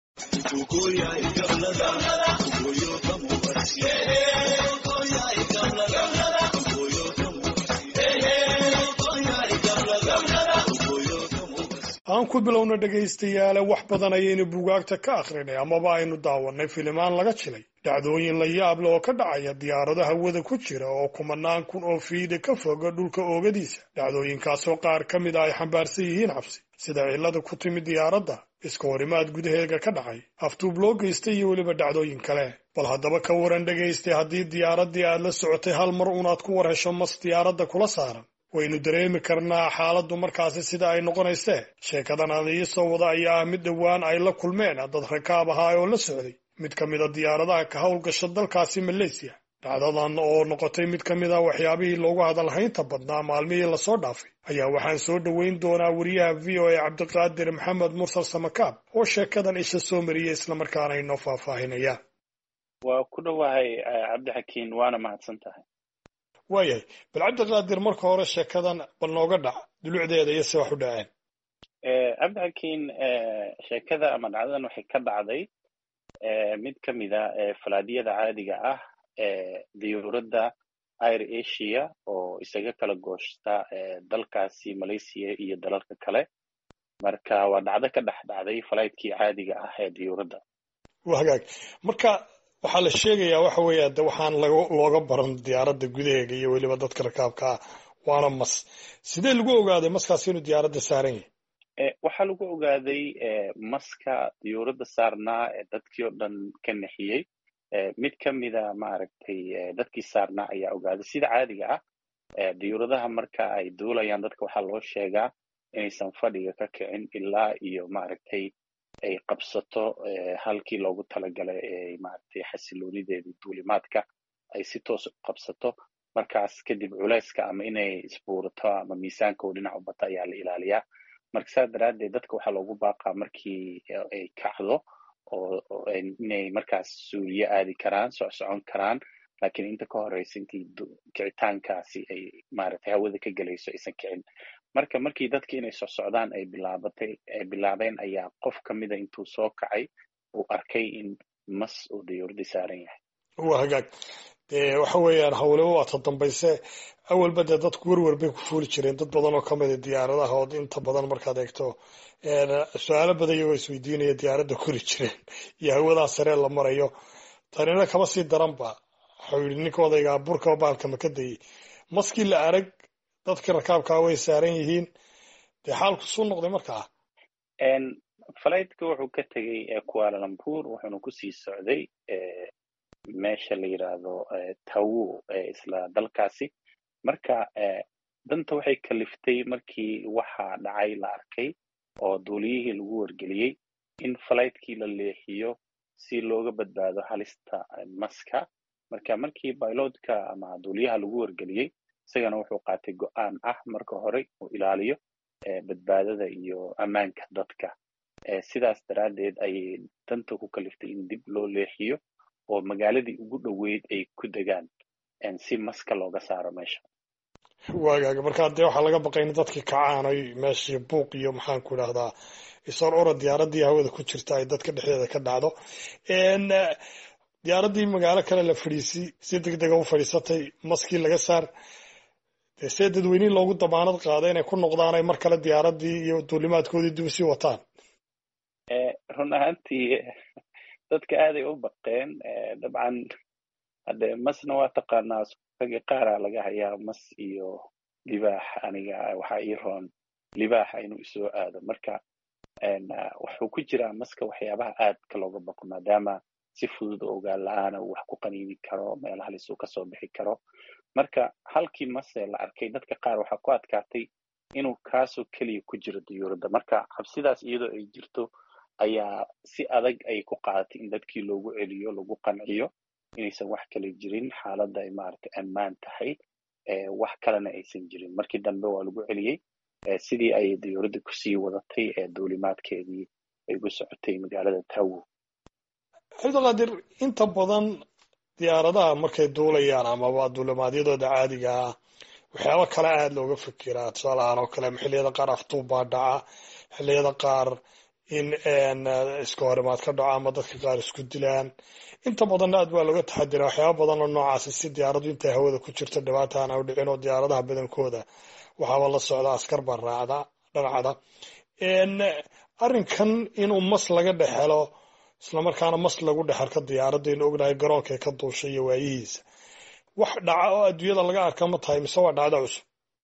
aan ku bilowna dhegaystayaale wax badan ayaynu buugaagta ka akhrinay amaba aynu daawannay filimaan laga jilay dhacdooyin la yaab leh oo ka dhacaya diyaarado hawada ku jira oo kumanaan kun oo fiida ka foga dhulka oogadiisa dhacdooyinkaasoo qaar ka mid a ay xambaarsan yihiin cabsi sida cillada ku timid diyaaradda iska horimaad gudaheega ka dhacay aftuub loo geystay iyo weliba dhacdooyin kale bal haddaba ka waran dhegaystay haddii diyaaraddii aad la socotay hal mar unaad ku war hesho mas diyaaradda kula saaran waynu dareemi karnaa xaaladdu markaasi sida ay noqonaysee sheekadan aan ii soo wada ayaa ah mid dhowaan ay la kulmeen dad rakaab ahaa oo la socday mid ka mid a diyaaradaha ka howlgasha dalkaasi maleysiya dhacdadan oo noqotay mid ka mid a waxyaabihii loogu hadalhaynta badnaa maalmihii lasoo dhaafay ayaa waxaan soo dhoweyn doonaa wariyaha v o a cabdiqaadir maxamed mursal samakaab oo sheekadan isha soo mariyay islamarkaana inoo faahfaahinaya waa ku dhowahay cabdixakiin waana mahadsan tahay waayahay bal cabdiqaadir marka hore sheekadan bal nooga dhac dulucdeeda iyo se wax u dhaceen cabdixakiin sheekada ama dhacdadan waxay ka dhacday mid ka mid a falaadyada caadiga ah ee diyuuradda air asia oo isaga kala gooshta dalkaasi malaysia iyo dalalka kale marka waa dhacdo ka dhex dhacday falaytkii caadiga ah ee diyuuradda waa hagaag marka waxaa la sheegayaa waxa weeya de waxaan looga baran diyaaradda gudaheega iyo weliba dadka rakaabka ah waana mas sidee lagu ogaaday maskaasi inuu diyaaradda saaran yahay waxaa lagu ogaaday maska diyuuradda saarnaa ee dadkii oo dhan ka nexiyey mid ka mida maaragtay dadkii saarnaa ayaa ogaaday sida caadiga ah diyuuradaha marka ay duulayaan dadka waxaa loo sheegaa inaysan fadhiga ka kicin ilaa iyo maaragtay ay qabsato halkii loogu talagalay ee maaragtay xasiloonideedii duulimaadka ay si toos u qabsato markaas kadib culayska ama inay isbuurato ama miisaanka oo dhinac u bata ayaa la ilaaliyaa marka saas daraaddeed dadka waxaa loogu baaqaa markii ay kacdo oo inay markaas suuliye aadi karaan socsocon karaan laakiin inta ka horeysa intii kicitaankaasi ay maaragtay hawada ka gelayso aysan kicin marka markii dadki inay socsocdaan ay bilaabatay ay bilaabeen ayaa qof ka mida intuu soo kacay uu arkay in mas uu diyuuradii saaran yahay waa hagaag dee waxa weeyaan hawleba waa ta dambayse awalba dee dadku werwer bay ku fuuli jireen dad badan oo ka mida diyaaradaha oo inta badan markaad eegto su-aalo badan iyagoo isweydiinaya diyaaradda kori jireen iyo hawadaa saree la marayo tanina kama sii daranba waxau yidhi ninka odaygaa burkaba baalka maka dayey maskii la arag dadka rakaabkaa way saaran yihiin dee xaalku suu noqday markaa falaytka wuxuu ka tegey kualalambuur wuxuuna kusii socday meesha la yidhaahdo tawo isla dalkaasi marka danta waxay kaliftay markii waxaa dhacay la arkay oo duuliyihii lagu wargeliyey in falaytkii la leexiyo si looga badbaado halista maska marka markii bailotka ama duuliyaha lagu wargeliyey isagana wuxuu qaatay go-aan ah marka hore uu ilaaliyo badbaadada iyo ammaanka dadka sidaas daraaddeed ayay danta ku kaliftay in dib loo leexiyo oo magaaladii ugu dhoweyd ay ku degaan si maska looga saaro meesha waagaaga markaa dee waxaa laga baqay in dadkii kacaan ay meeshii buuq iyo maxaan ku idhahdaa isor ora diyaaraddii hawada ku jirta ay dadka dhexdeeda ka dhacdo diyaaraddii magaalo kale la fadhiisi si deg dega u fadhiisatay maskii laga saar dee see dadweynihii loogu damaanad qaada inay ku noqdaan ay mar kale diyaaraddii iyo duulimaadkoodii dib usii wataan run ahaantii dadka aaday u baqeen dabcan hadde masna waa taqaanaa ragga qaaraa laga hayaa mas iyo libaax aniga waxaa ii roon libaaxa inuu isoo aado marka wuxuu ku jiraa maska waxyaabaha aadka looga baqo maadaama si fudud oo ogaan la-aana uu wax ku qaniini karo meel halis uu kasoo bixi karo marka halkii mase la arkay dadka qaar waxaa ku adkaatay inuu kaasoo keliya ku jiro diyuuradda marka cabsidaas iyadoo ay jirto ayaa si adag ay ku qaadatay in dadkii loogu celiyo lagu qanciyo inaysan wax kale jirin xaaladda ay maaragtay ammaan tahay wax kalena aysan jirin markii dambe waa lagu celiyey sidii ay diyuuradda kusii wadatay ee duulimaadkeedii ay ku socotay magaalada tawo cabdiqaadir inta badan diyaaradaha markay duulayaan amaba duulimaadyadooda caadiga ah waxyaaba kale aada looga fikiraa tusaale ahaan oo kale xilliyada qaar afduub baa dhaca xilliyada qaar in iska horimaad ka dhaco ama dadka qaar isku dilaan inta badanna aad baa looga taxadiraa waxyaaba badan oo noocaasi si diyaaraddu intay hawada ku jirto dhibaata aan u dhicin oo diyaaradaha badankooda waxaaba la socda askar baa raacda dhanacda arrinkan inuu mas laga dhex helo islamarkaana mas lagu dhex arko diyaaradaynu ognahay garoonkay ka duushay iyo waayihiisa wax dhaca oo adduunyada laga arka ma tahay mise waa dhacdo cusub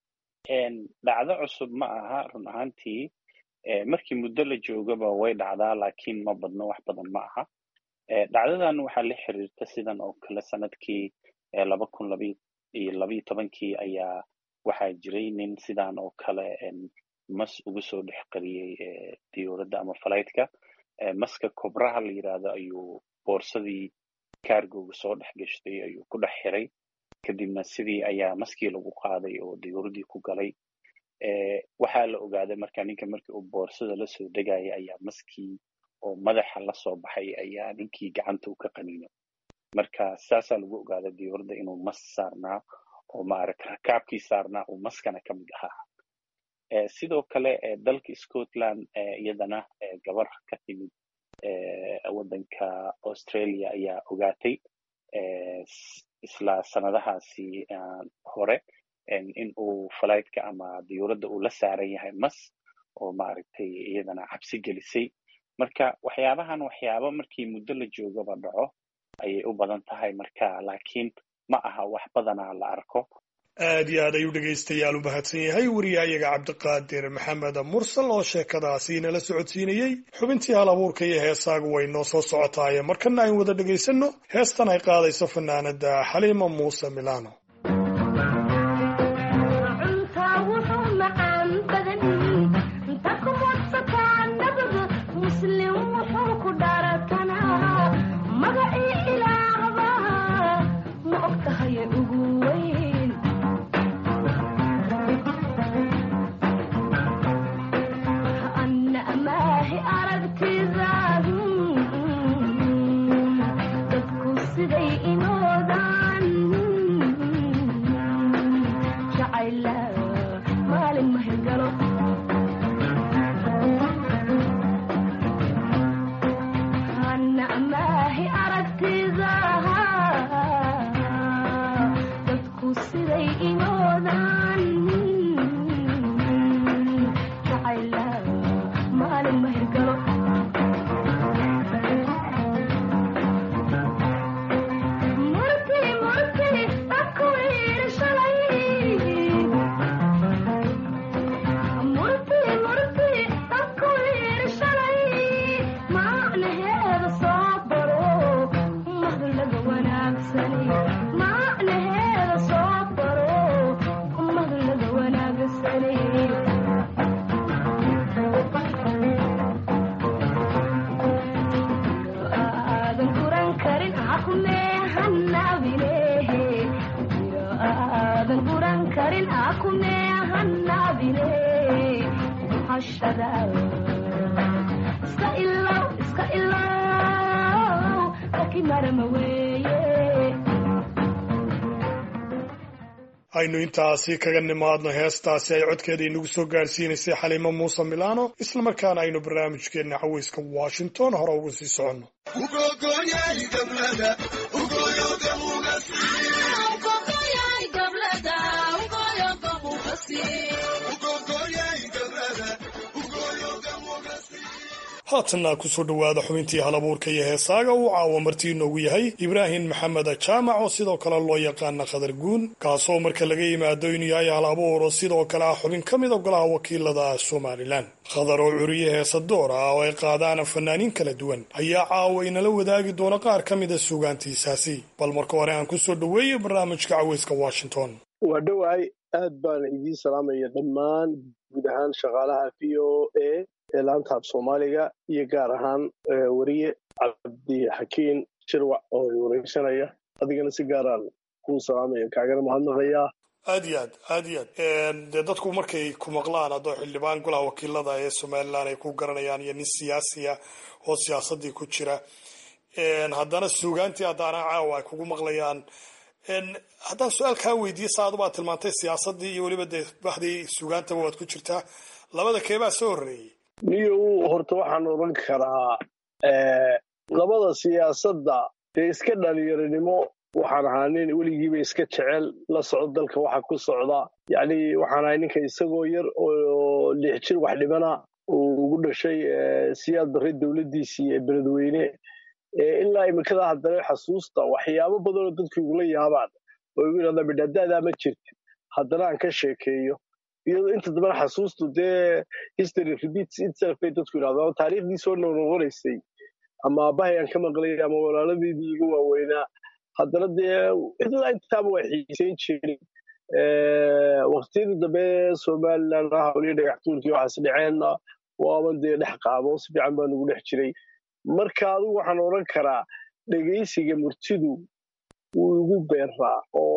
dhacdo cusub ma aha run ahaantii markii muddo la joogaba way dhacdaa laakiin ma badno wax badan ma aha dhacdadan waxaa la xiriirta sidan oo kale sanadkii laba kun labiyo labayo tobankii ayaa waxaa jiray nin sidan oo kale mas ugu soo dhex qariyey diyuuradda ama falaytka maska kobraha la yidhaahdo ayuu boorsadii kaargoga soo dhex gashtay ayuu ku dhex xiray kadibna sidii ayaa maskii lagu qaaday oo diyuuraddii ku galay waxaa la ogaaday marka ninka markii uu boorsada lasoo degaya ayaa maskii oo madaxa lasoo baxay ayaa ninkii gacanta u ka qaniino marka saasaa lagu ogaaday diyuuradda inuu mas saarnaa oo maaragta rakaabkii saarnaa uu maskana ka mid ahaa sidoo kale dalka scotland iyadana gabar ka timid waddanka australia ayaa ogaatay isla sanadahaasi hore in uu falaytka ama diyuuradda uu la saaran yahay mas oo maaragtay iyadana cabsi gelisay marka waxyaabahan waxyaaba markii muddo la joogaba dhaco ayay u badan tahay marka laakiin ma aha wax badanaa la arko aad iyo aad ayuu dhegaystayaal u mahadsan yahay wariyahayaga cabdiqaadir maxamed mursal oo sheekadaasi nala socodsiinayey xubintii hal abuurka iyo heesaagu way noo soo socotaaye markana ayn wada dhegaysanno heestan ay qaadayso fanaanada xaliima muuse milano aynu intaasi kaga nimaadno heestaasi ay codkeeda inagu soo gaadhsiinaysay xaliimo muuse milano islamarkaana aynu barnaamijkeenna caweyska washington hore uga sii soconno haatanna kusoo dhowaada xubintii halabuurka iyo heesaaga uu caawa martii inoogu yahay ibraahim maxamed jaamac oo sidoo kale loo yaqaana khadar guun kaasoo marka laga yimaado inuu yahay hal abuur oo sidoo kale ah xubin ka mid a golaha wakiilada somalilan khadar oo curiye heesa door ah oo ay qaadaan fanaaniin kala duwan ayaa caawa inala wadaagi doona qaar ka mida suugaantiisaasi bal marka hore aan kusoo dhoweeyo barnaamijka caweyska washington waa dhowahay aad baan idiin salaamaya dhammaan guud ahaan shaqaalaha v o a ee laanta af soomaaliga iyo gaar ahaan weriye cabdixakiin shirwac oo wareysanaya adigana si gaaraan kuu salaamaya kaagana mahadnaqayaa aad iyo aad aad iyo aad dee dadku markay ku maqlaan haddoo xildhibaan golaha wakiilada ee somalilan ay ku garanayaan iyo nin siyaasiya oo siyaasadii ku jira haddana suugaantii haddaana caawa ay kugu maqlayaan haddaan su-aal kaa weydiiye saadu baad tilmaantay siyaasadii iyo weliba dee baxdii suugaantaba waad ku jirtaa labada keebaa soo horreeyey niyow horta waxaan odhan karaa labada siyaasadda dee iska dhalinyaronimo waxaan ahaa nin weligiiba iska jecel la socdo dalka waxa ku socda yacni waxaan ahay ninka isagoo yar oo lix jir wax dhibana uu ugu dhashay siyaad barre dowladdiisii ee beledweyne ilaa imikada haddana xasuusta waxyaabo badan oo dadku igula yaabaan oo igu yidhahdaa midhadaadaa ma jirti haddana aan ka sheekeeyo iyadoo inta dambana xasuustu dee history repeats itself bay dadku yidhahdaan taariikhdii soo noqnoqonaysay ama aabbahay aan ka maqlay ama walaaladeedii iga waaweynaa haddana dee ilaa intaaba waa xiiseyn jirin waqtiyadii dambe somalilan hawliya dhagaxtuurkii waxaas dhaceenna waaban dee dhex qaabo si fiican baa nugu dhex jiray marka adigu waxaan odhan karaa dhegaysiga murtidu wuu igu beeraa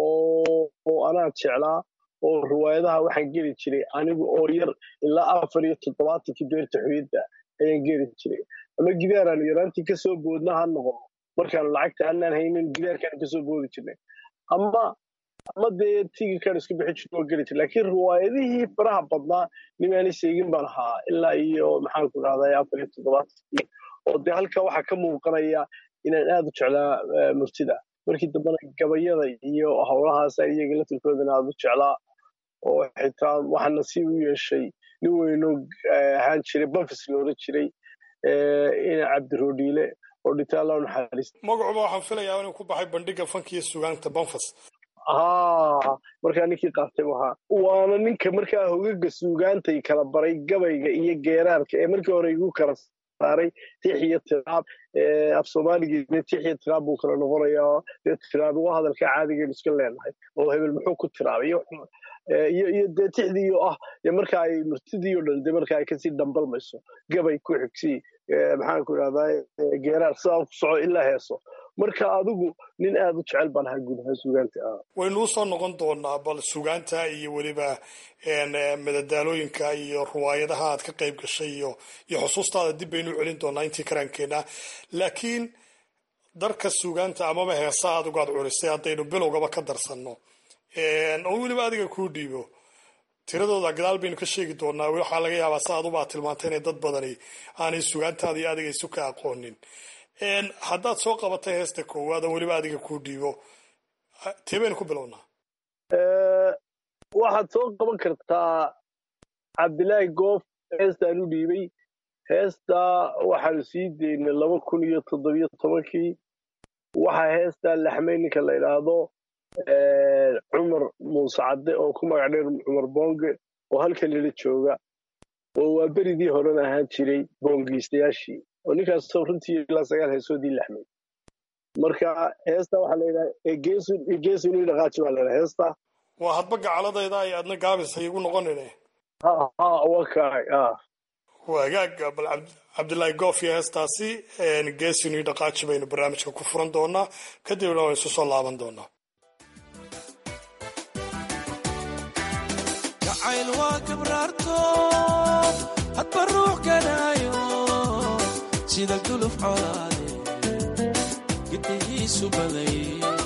oo anaa jeclaa oo riwaayadaha waxaan geli jiray anigu oo yar ilaa afar iyo toddobaatankii beerta xuyadda ayaan geli jiray ama gidaaraan yaraantii kasoo boodna ha noqon markaan lacagta anaan haynin gidaarkaan kasoo boodi jirnay ama ama dee tigikaan isku bixi jirna oo geli jir laakiin riwaayadihii faraha badnaa nimaani seegin baan ahaa ilaa iyo maxaan ku dhahday afar iyo toddobaatankii oo dee halka waxaa ka muuqanaya inaan aad u jeclaa murtida markii dambena gabayada iyo howlahaas iyaga la tilkoodana aad u jeclaa oo xitaa waxaa nasiib u yeeshay nin weynoo ahaan jiray banfis loola jiray ina cabdiroodhiile oo dhinta alla naxariista magacuba waxaan filayaa inuu ku baxay bandhiga fanka iyo sugaanta banfas ha markaa ninkii qaatay ahaa waana ninka markaa hogaga suugaantay kala baray gabayga iyo geeraarka ee markii hore igu kala saaray tix iyo tiraab af soomaaligeedna tix iyo tiraab buu kala noqonayaa dee tiraab waa hadalka caadigeenu iska leenahay oo hebel muxuu ku tiraabay iyo iyo dee tixdiiyo ah dee marka ay murtidiiyo dhan dee marka ay kasii dhambalmayso gabay ku xigsii maxaan ku idhahdaa geeraar sidaa ku soco ilaa heeso marka adigu nin aad u jecel baan ahaa guud ahaan suugaanta ah waynuu soo noqon doonaa bal suugaanta iyo weliba madadaalooyinka iyo riwaayadaha aad ka qayb gashay iyo iyo xusuustaada dib baynu celin doonaa intii karaankeenna laakiin darka suugaanta amaba heesa adigu aad culisay haddaynu bilowgaba ka darsanno oo weliba adiga kuu dhiibo tiradooda gadaal baynu ka sheegi doonaa waxaa laga yaabaa sa adubaa tilmaantay inay dad badani aanay sugaantaada iyo adiga isu ka aqoonin haddaad soo qabatay heesta koowaad oo weliba adiga kuu dhiibo tee baynu ku bilownaa waxaad soo qaban kartaa cabdilaahi goof heestaan u dhiibay heestaa waxaanu sii daynay laba kun iyo toddobiyo tobankii waxaa heestaa laxmay ninka la idhaahdo cumar muuse cadde oo ku magac dheer cumar boonge oo halkan lila jooga oo waa beridii horena ahaan jiray boongiistayaashii oo ninkaasoo runtii ilaa sagaal heesoodii laxmay marka heesta waxaa layidhaha egeesun ii dhaqaaji baa layidhaha heesta waa hadba gacaladayda ay adna gaabis hay igu noqonine ha ha waa kaay ah wagaag bal cabdilaahi goof iyo heestaasi geesin ii dhaqaaji baynu barnaamijka ku furan doonaa kadibna waan isu soo laaban doonaa jacayl waa kabraarto hadba ruux ganaayo sida guluf colaade giddihiisu baday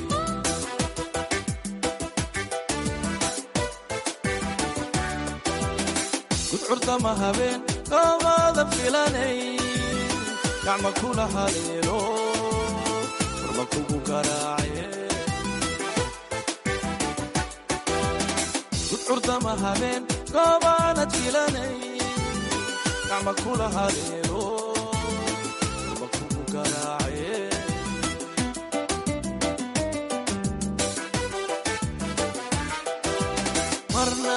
gudcurdama habeen oomaadan filanay gacma kula haleelo furma kugu garaace gudcurdama habeen goobaanad filanay gacma kula haleelo furma kugu garaace marna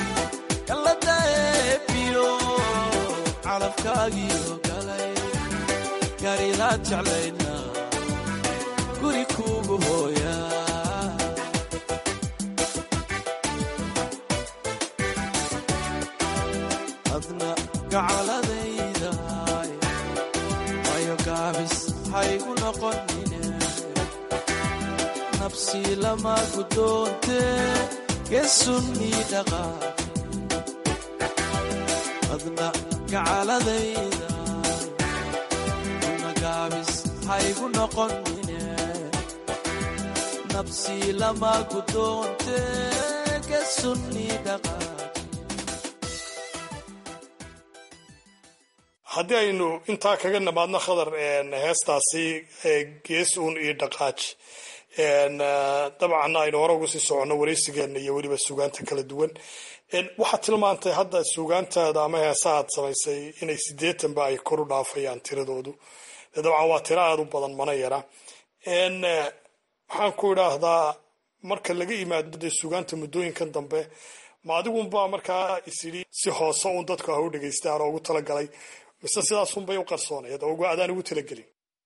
kaladaebiyo calabkaagiyo galay gaaridaad jeclaydna guri kuugu hooya adna gacaladaydahay ayo gaabis haygu noqonine nabsi lama guddoonte geesunnii dhaqaaq adna gacaladayda magaabis haygu noqonine nabsi lama guddoonte geesunnii dhaqaaq haddii aynu intaa kaga nimaadno khadar heestaasi gees uun iyo dhaqaaj dabcan aynu hore uga sii soconno wareysigeena iyo weliba suugaanta kala duwan waxaad tilmaantay hadda suugaantaada ama heesahaad samaysay inay sideetanba ay kor u dhaafayaan tiradoodu dabcan waa tiro aada u badan mana yara waxaan ku idhaahdaa marka laga yimaado dee suugaanta muddooyinkan dambe ma adigunba markaa isidhi si hoose uun dadku ha u dhegaystaan oo ugu talagalay mise sidaasunbay u qarsoonayd oo adaan ugu talagelin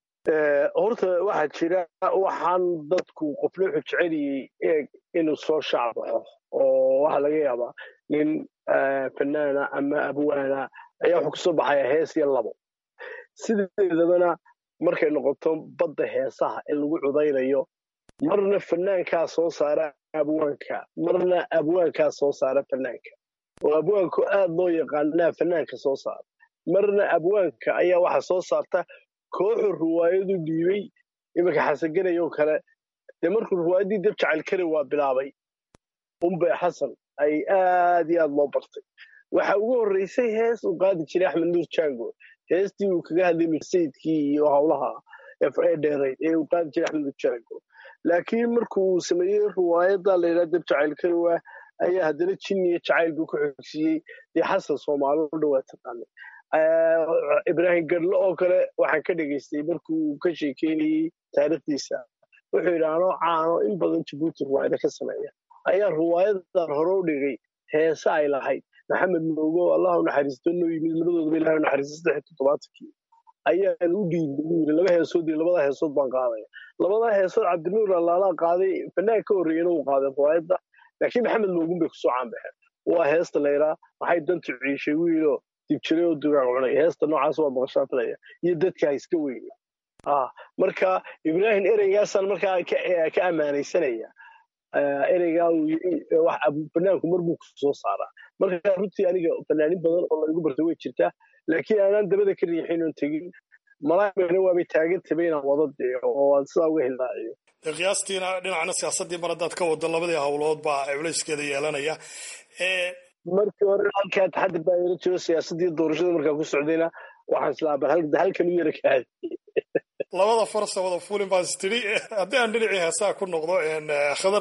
horta waxaa jira waxaan dadku qofna wuxuu jeceliyey eeg inuu soo shaacbaxo oo waxaa laga yaabaa nin fanaana ama abwaana ayaa wuxuu kasoo baxaya hees iyo labo sideedabana markay noqoto badda heesaha in lagu cudaynayo marna fanaankaa soo saara abwaanka marna abwaankaa soo saara fanaanka oo abwaanku aad loo yaqaanaa fanaanka soo saara marna abwaanka ayaa waxa soo saarta kooxu ruwaayadu dhiibay iminka xasanganay oo kale dee markuu ruwaayaddii dab jacayl kari waa bilaabay umbe xasan ay aad iyo aad loo bartay waxa ugu horreysay hees uu qaadi jiray axmed nuur jango heestii uu kaga hadlay mirsayidkii iyo howlaha ee dheerayd ee uu qaadi jiray axmed nuur jango laakiin markuu sameeyey ruwaayadda la yidhaha dab jacayl kari waa ayaa haddana jinni iyo jacayl buu ku xogsiiyey dee xasan soomaali u dhawaa taqaanay ibraahim gadlo oo kale waxaan ka dhegaystay markuu ka sheekeynayey taariikhdiisa wuxuu yidhi anoo caano in badan jabuuti ruwaayada ka sameeya ayaa ruwaayadan hore u dhigay heese ay lahayd maxamed moogo allah u naxariisto noo yimid labadoodaba ilahay u naxariisto saddex toddobaatankii ayaan u dhiibay buu yidhi laba heesood iyo labada heesood baan qaadaya labada heesood cabdinuur allaalaa qaaday fanaan ka horreeyana uu qaaday ruwaayadda laakiin maxamed moogun bay kusoo caanbaxeen waa heesta layraa maxay dantu ciishay wiiloo dibjiray oo dugaag cunay heesta noocaas waa maqashaa filaya iyo dadka iska weyna marka ibraahim ereygaasaan markaa ka ammaanaysanaya ereygaa uu yiri fanaanku mar buu kusoo saaraa marka runtii aniga fanaanin badan oo laygu bartay way jirtaa laakiin aanaan dabada ka riixin oon tegin malaamana waabay taagan tabay inaan wada deeco oo aan sidaa uga hildaaciyo qiyaastiina dhinacna siyaasaddii mar haddaad ka wado labadii howlood baa culayskeeda yeelanaya markii hore halkaa taxadir baa yara jiro siyaasaddii doorashada markaa ku socdayna waxaan islaa bal halkan u yara kaadi labada farsa wada fulin baan istiri haddii aan dhinacii heesaha ku noqdo khadar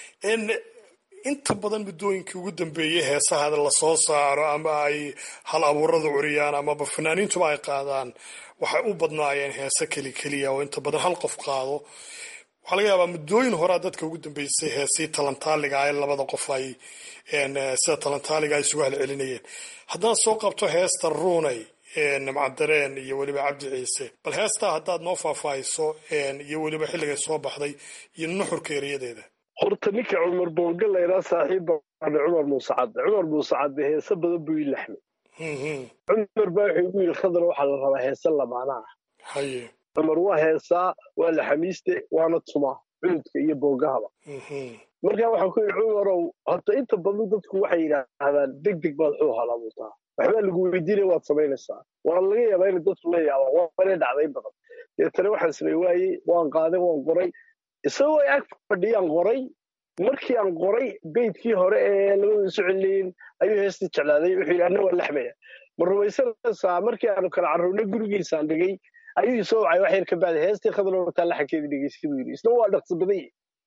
inta badan muddooyinkii ugu dambeeyey heesaha lasoo saaro ama ay hal abuuradu curiyaan amaba fanaaniintuba ay qaadaan waxay u badnaayeen heese keli keliya oo inta badan hal qof qaado waxaa laga yaabaa muddooyin horaa dadka ugu dambeysay heesii talantaaliga ee labada qof ay sida talantaaliga ay isugu halcelinayeen haddaad soo qabto heesta ruunay nimcadareen iyo weliba cabdi ciise bal heestaa haddaad noo faahfaahiso iyo weliba xilligay soo baxday iyo nuxurka erayadeeda horta ninka cumar boonga layraa saaxiib baane cumar muuse cadde cumar muuse cadde heese badan buu ii laxmay cumar baa wuxuu igu yidhi khadar waxaa la rabaa heese lamaanaa haye cumar waa heesaa waa laxamiiste waana tumaa cududka iyo boogahaba markaa waxaan ku yidhi cumarow horta inta badan dadku waxay yidhaahdaan deg deg baad xuu halabuutaa waxbaa lagu weydiinaya waad samaynaysaa waa laga yaabaa inay dadku la yaabaan waana dhacday badan deetana waxaan samey waayey waan qaaday waan qoray isagoo ay ag fadhiyaan qoray markii aan qoray beydkii hore ee labada isu celinayin ayuu heestii jeclaaday wuxuu yidhi anna waa laxmaya ma rumaysanaysaa markii aanu kala carruurnay gurigiisaan dhigay ayuu isoo wacay wax yar ka bacday heestii khadalootaa laxankeedii dhegeystay buu yidhi isna waa dhaqsi badan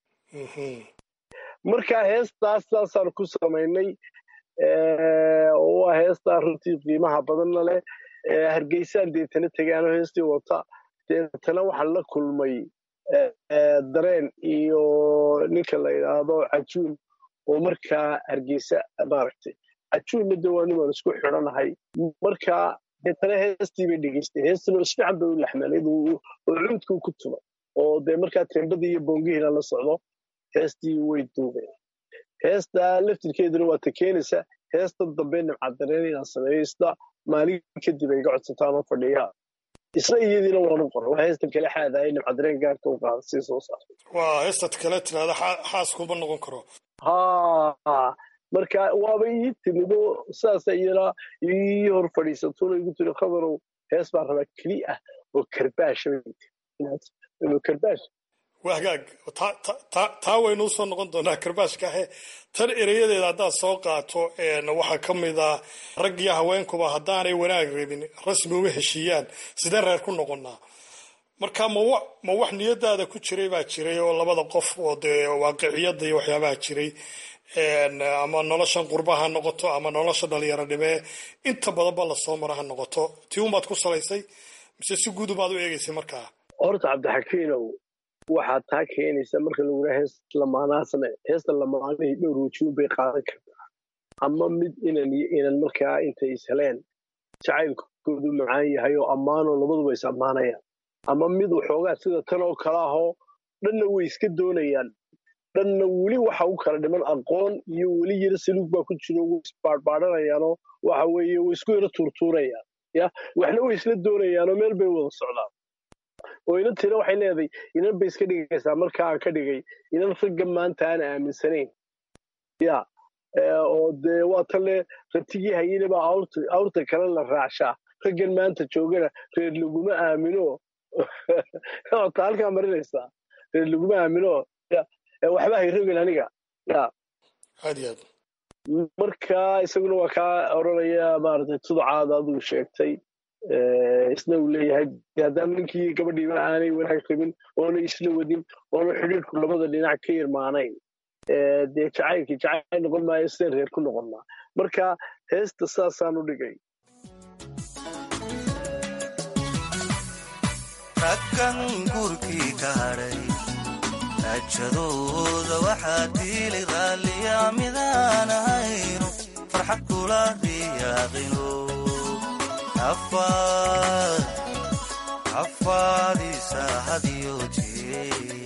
marka heestaas saasaan ku samaynay waa heestaa runtii qiimaha badanna leh hargeysaan deetana tegaano heestii wata deetana waxaan la kulmay dareen iyo ninka la yidhaahdo cajuun oo markaa hargeysa maaragtay cajuunna de waa nimaan isku xidhanahay markaa deetana heestii bay dhegeystay heestana isfiican bay u laxmanayd oo cuudkuu ku tumay oo dee markaa teembadii iyo boongihiina la socdo heestii way duubeen heestaa laftirkeeduna waa ta keenaysa heestan dambe nimcadareen inaan sameeyo isda maalin kadib ay iga codsataan oo fadhiya isna iyadiina waanu qoray waa heesta kale xaadahay nimcadareen gaarta u qaada sii soo saar waa heestad kale tirahda xaaskuma noqon karo ha marka waaba ii timido saasa iyana ii hor fadhiisatuna igu tiri khadarow hees baan rabaa keli ah oo karbaasha karbaash waa hagaag taa waynu usoo noqon doonaa karbaashka ahe tan erayadeeda haddaad soo qaato waxaa ka mid a rag iyo haweenkuba haddaanay wanaag rabin rasmi uma heshiiyaan sidee reer ku noqonnaa marka mawa ma wax niyadaada ku jiray baa jiray oo labada qof oo dee waaqiciyada iyo waxyaabaha jiray ama noloshan qurba ha noqoto ama nolosha dhalinyarodhimee inta badan ba lasoo mara ha noqoto tii unbaad ku salaysay mise si guud ubaad u eegaysay markaa horta cabdixakiinow waxaad taa keenaysa marka lagu yidhaha heesta lamaanaasna heesta lamaanihii dhowr wajiun bay qaadan kartaa ama mid inan iyo inan markaa intay is heleen jacaylkoodu macaan yahay oo ammaanoo labaduba is ammaanayaan ama mid waxoogaa sida tan oo kale ahoo dhanna way iska doonayaan dhanna weli waxa u kala dhiman aqoon iyo weli yaro saluug baa ku jiro way isbaadhbaadhanayaanoo waxa weeye way isku yaro tuurtuurayaan ya waxna way isla doonayaanoo meel bay wada socdaan oo inan tira waxay leedahay inan bay iska dhigaysaa marka aan ka dhigay inan ragga maanta aan aaminsanayn ya oo dee waa tanle rabtigii hayine baa awrta kale la raacshaa raggan maanta joogana reer laguma aamino ta halkaa marinaysaa reer laguma aamino waxba hayrogen aniga ya aad iyo aad marka isaguna waa kaa odranaya maaragtay tuducaada adigu sheegtay isna uu leeyahay haddaan ninkii gabadhiiba aanay wanaag rabin oona isla wadin oona xidhiirku labada dhinac ka irmaanayn dee jacaylkii jacayl noqon maayo sideen reer ku noqonnaa marka heesta saasaan u dhigay raggan gurkii ka hadhay raajadooda waxaa diili raalliya midaan ahayno farxad kula riyaaqino afaadiisa hadiyo jee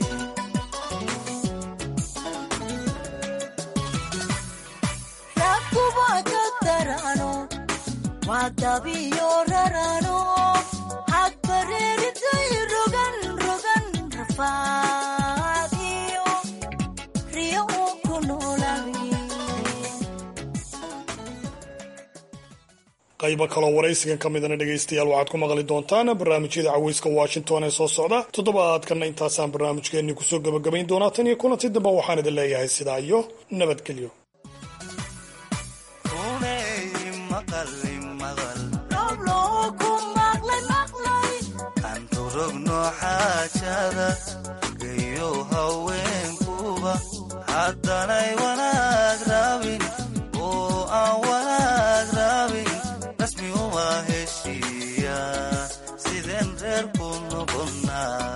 rakuba ka darano wadabiyo rarano hadbareeritay rogan rogan rafaadiyo riyo uu ku noolabi qaybo kaloo waraysigan ka midana dhegaystayaal waxaad ku maqli doontaan barnaamijyada caweyska washington ee soo socda toddobaadkanna intaasaan barnaamijkeenii kusoo gabagabayn doonaa tan iyo kulanti dambe waxaan idin leeyahay sidaa iyo nabadgelyo xaajada gayo haweenkuba haddanay wanaag rabin oo aan wanaag rabin rasmi uma heshiiya sideen reer ku noqonnaa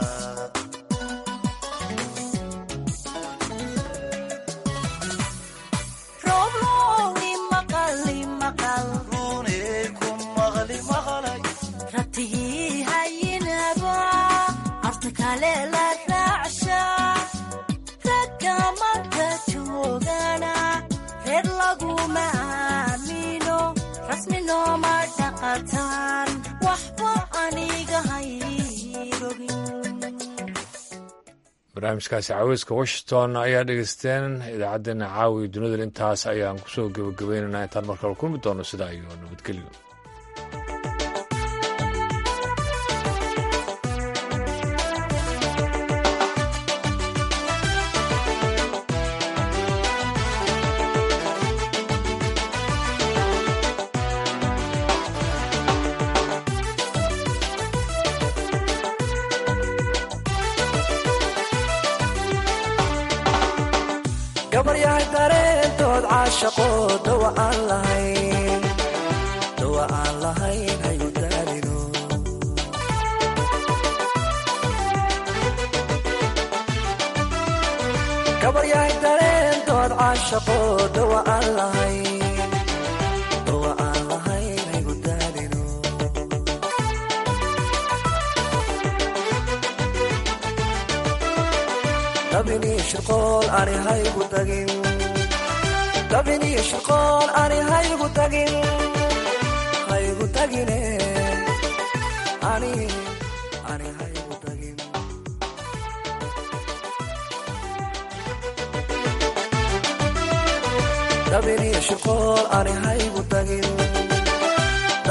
runay ku maqli maqlay ratigii hayinaba afta kale la raacsha ragga marka joogana reer laguma aamino rasmi nooma dhaqataan waxba aniga hayrogin barnaamijkaasi caweyska washington ayaa dhegeysteen idaacaddeenna caawi dunida intaas ayaan kusoo gebagabaynaynaa intaan markale kulmi doono sidaa iyo nabadgelyo gabaryahay dareentood caashaqo dawa aan lahayn dawa aan lahayn hayu daalino gabaryahay dareentood caashaqo dawa aan lahayn dawa aan lahayn hayu daalino dabini shirqool ani haygu tagin dabini shirqool ani haygu tagin haygu tagine ani ani haygu tagin dabiniyo shirqool ani haygu tagin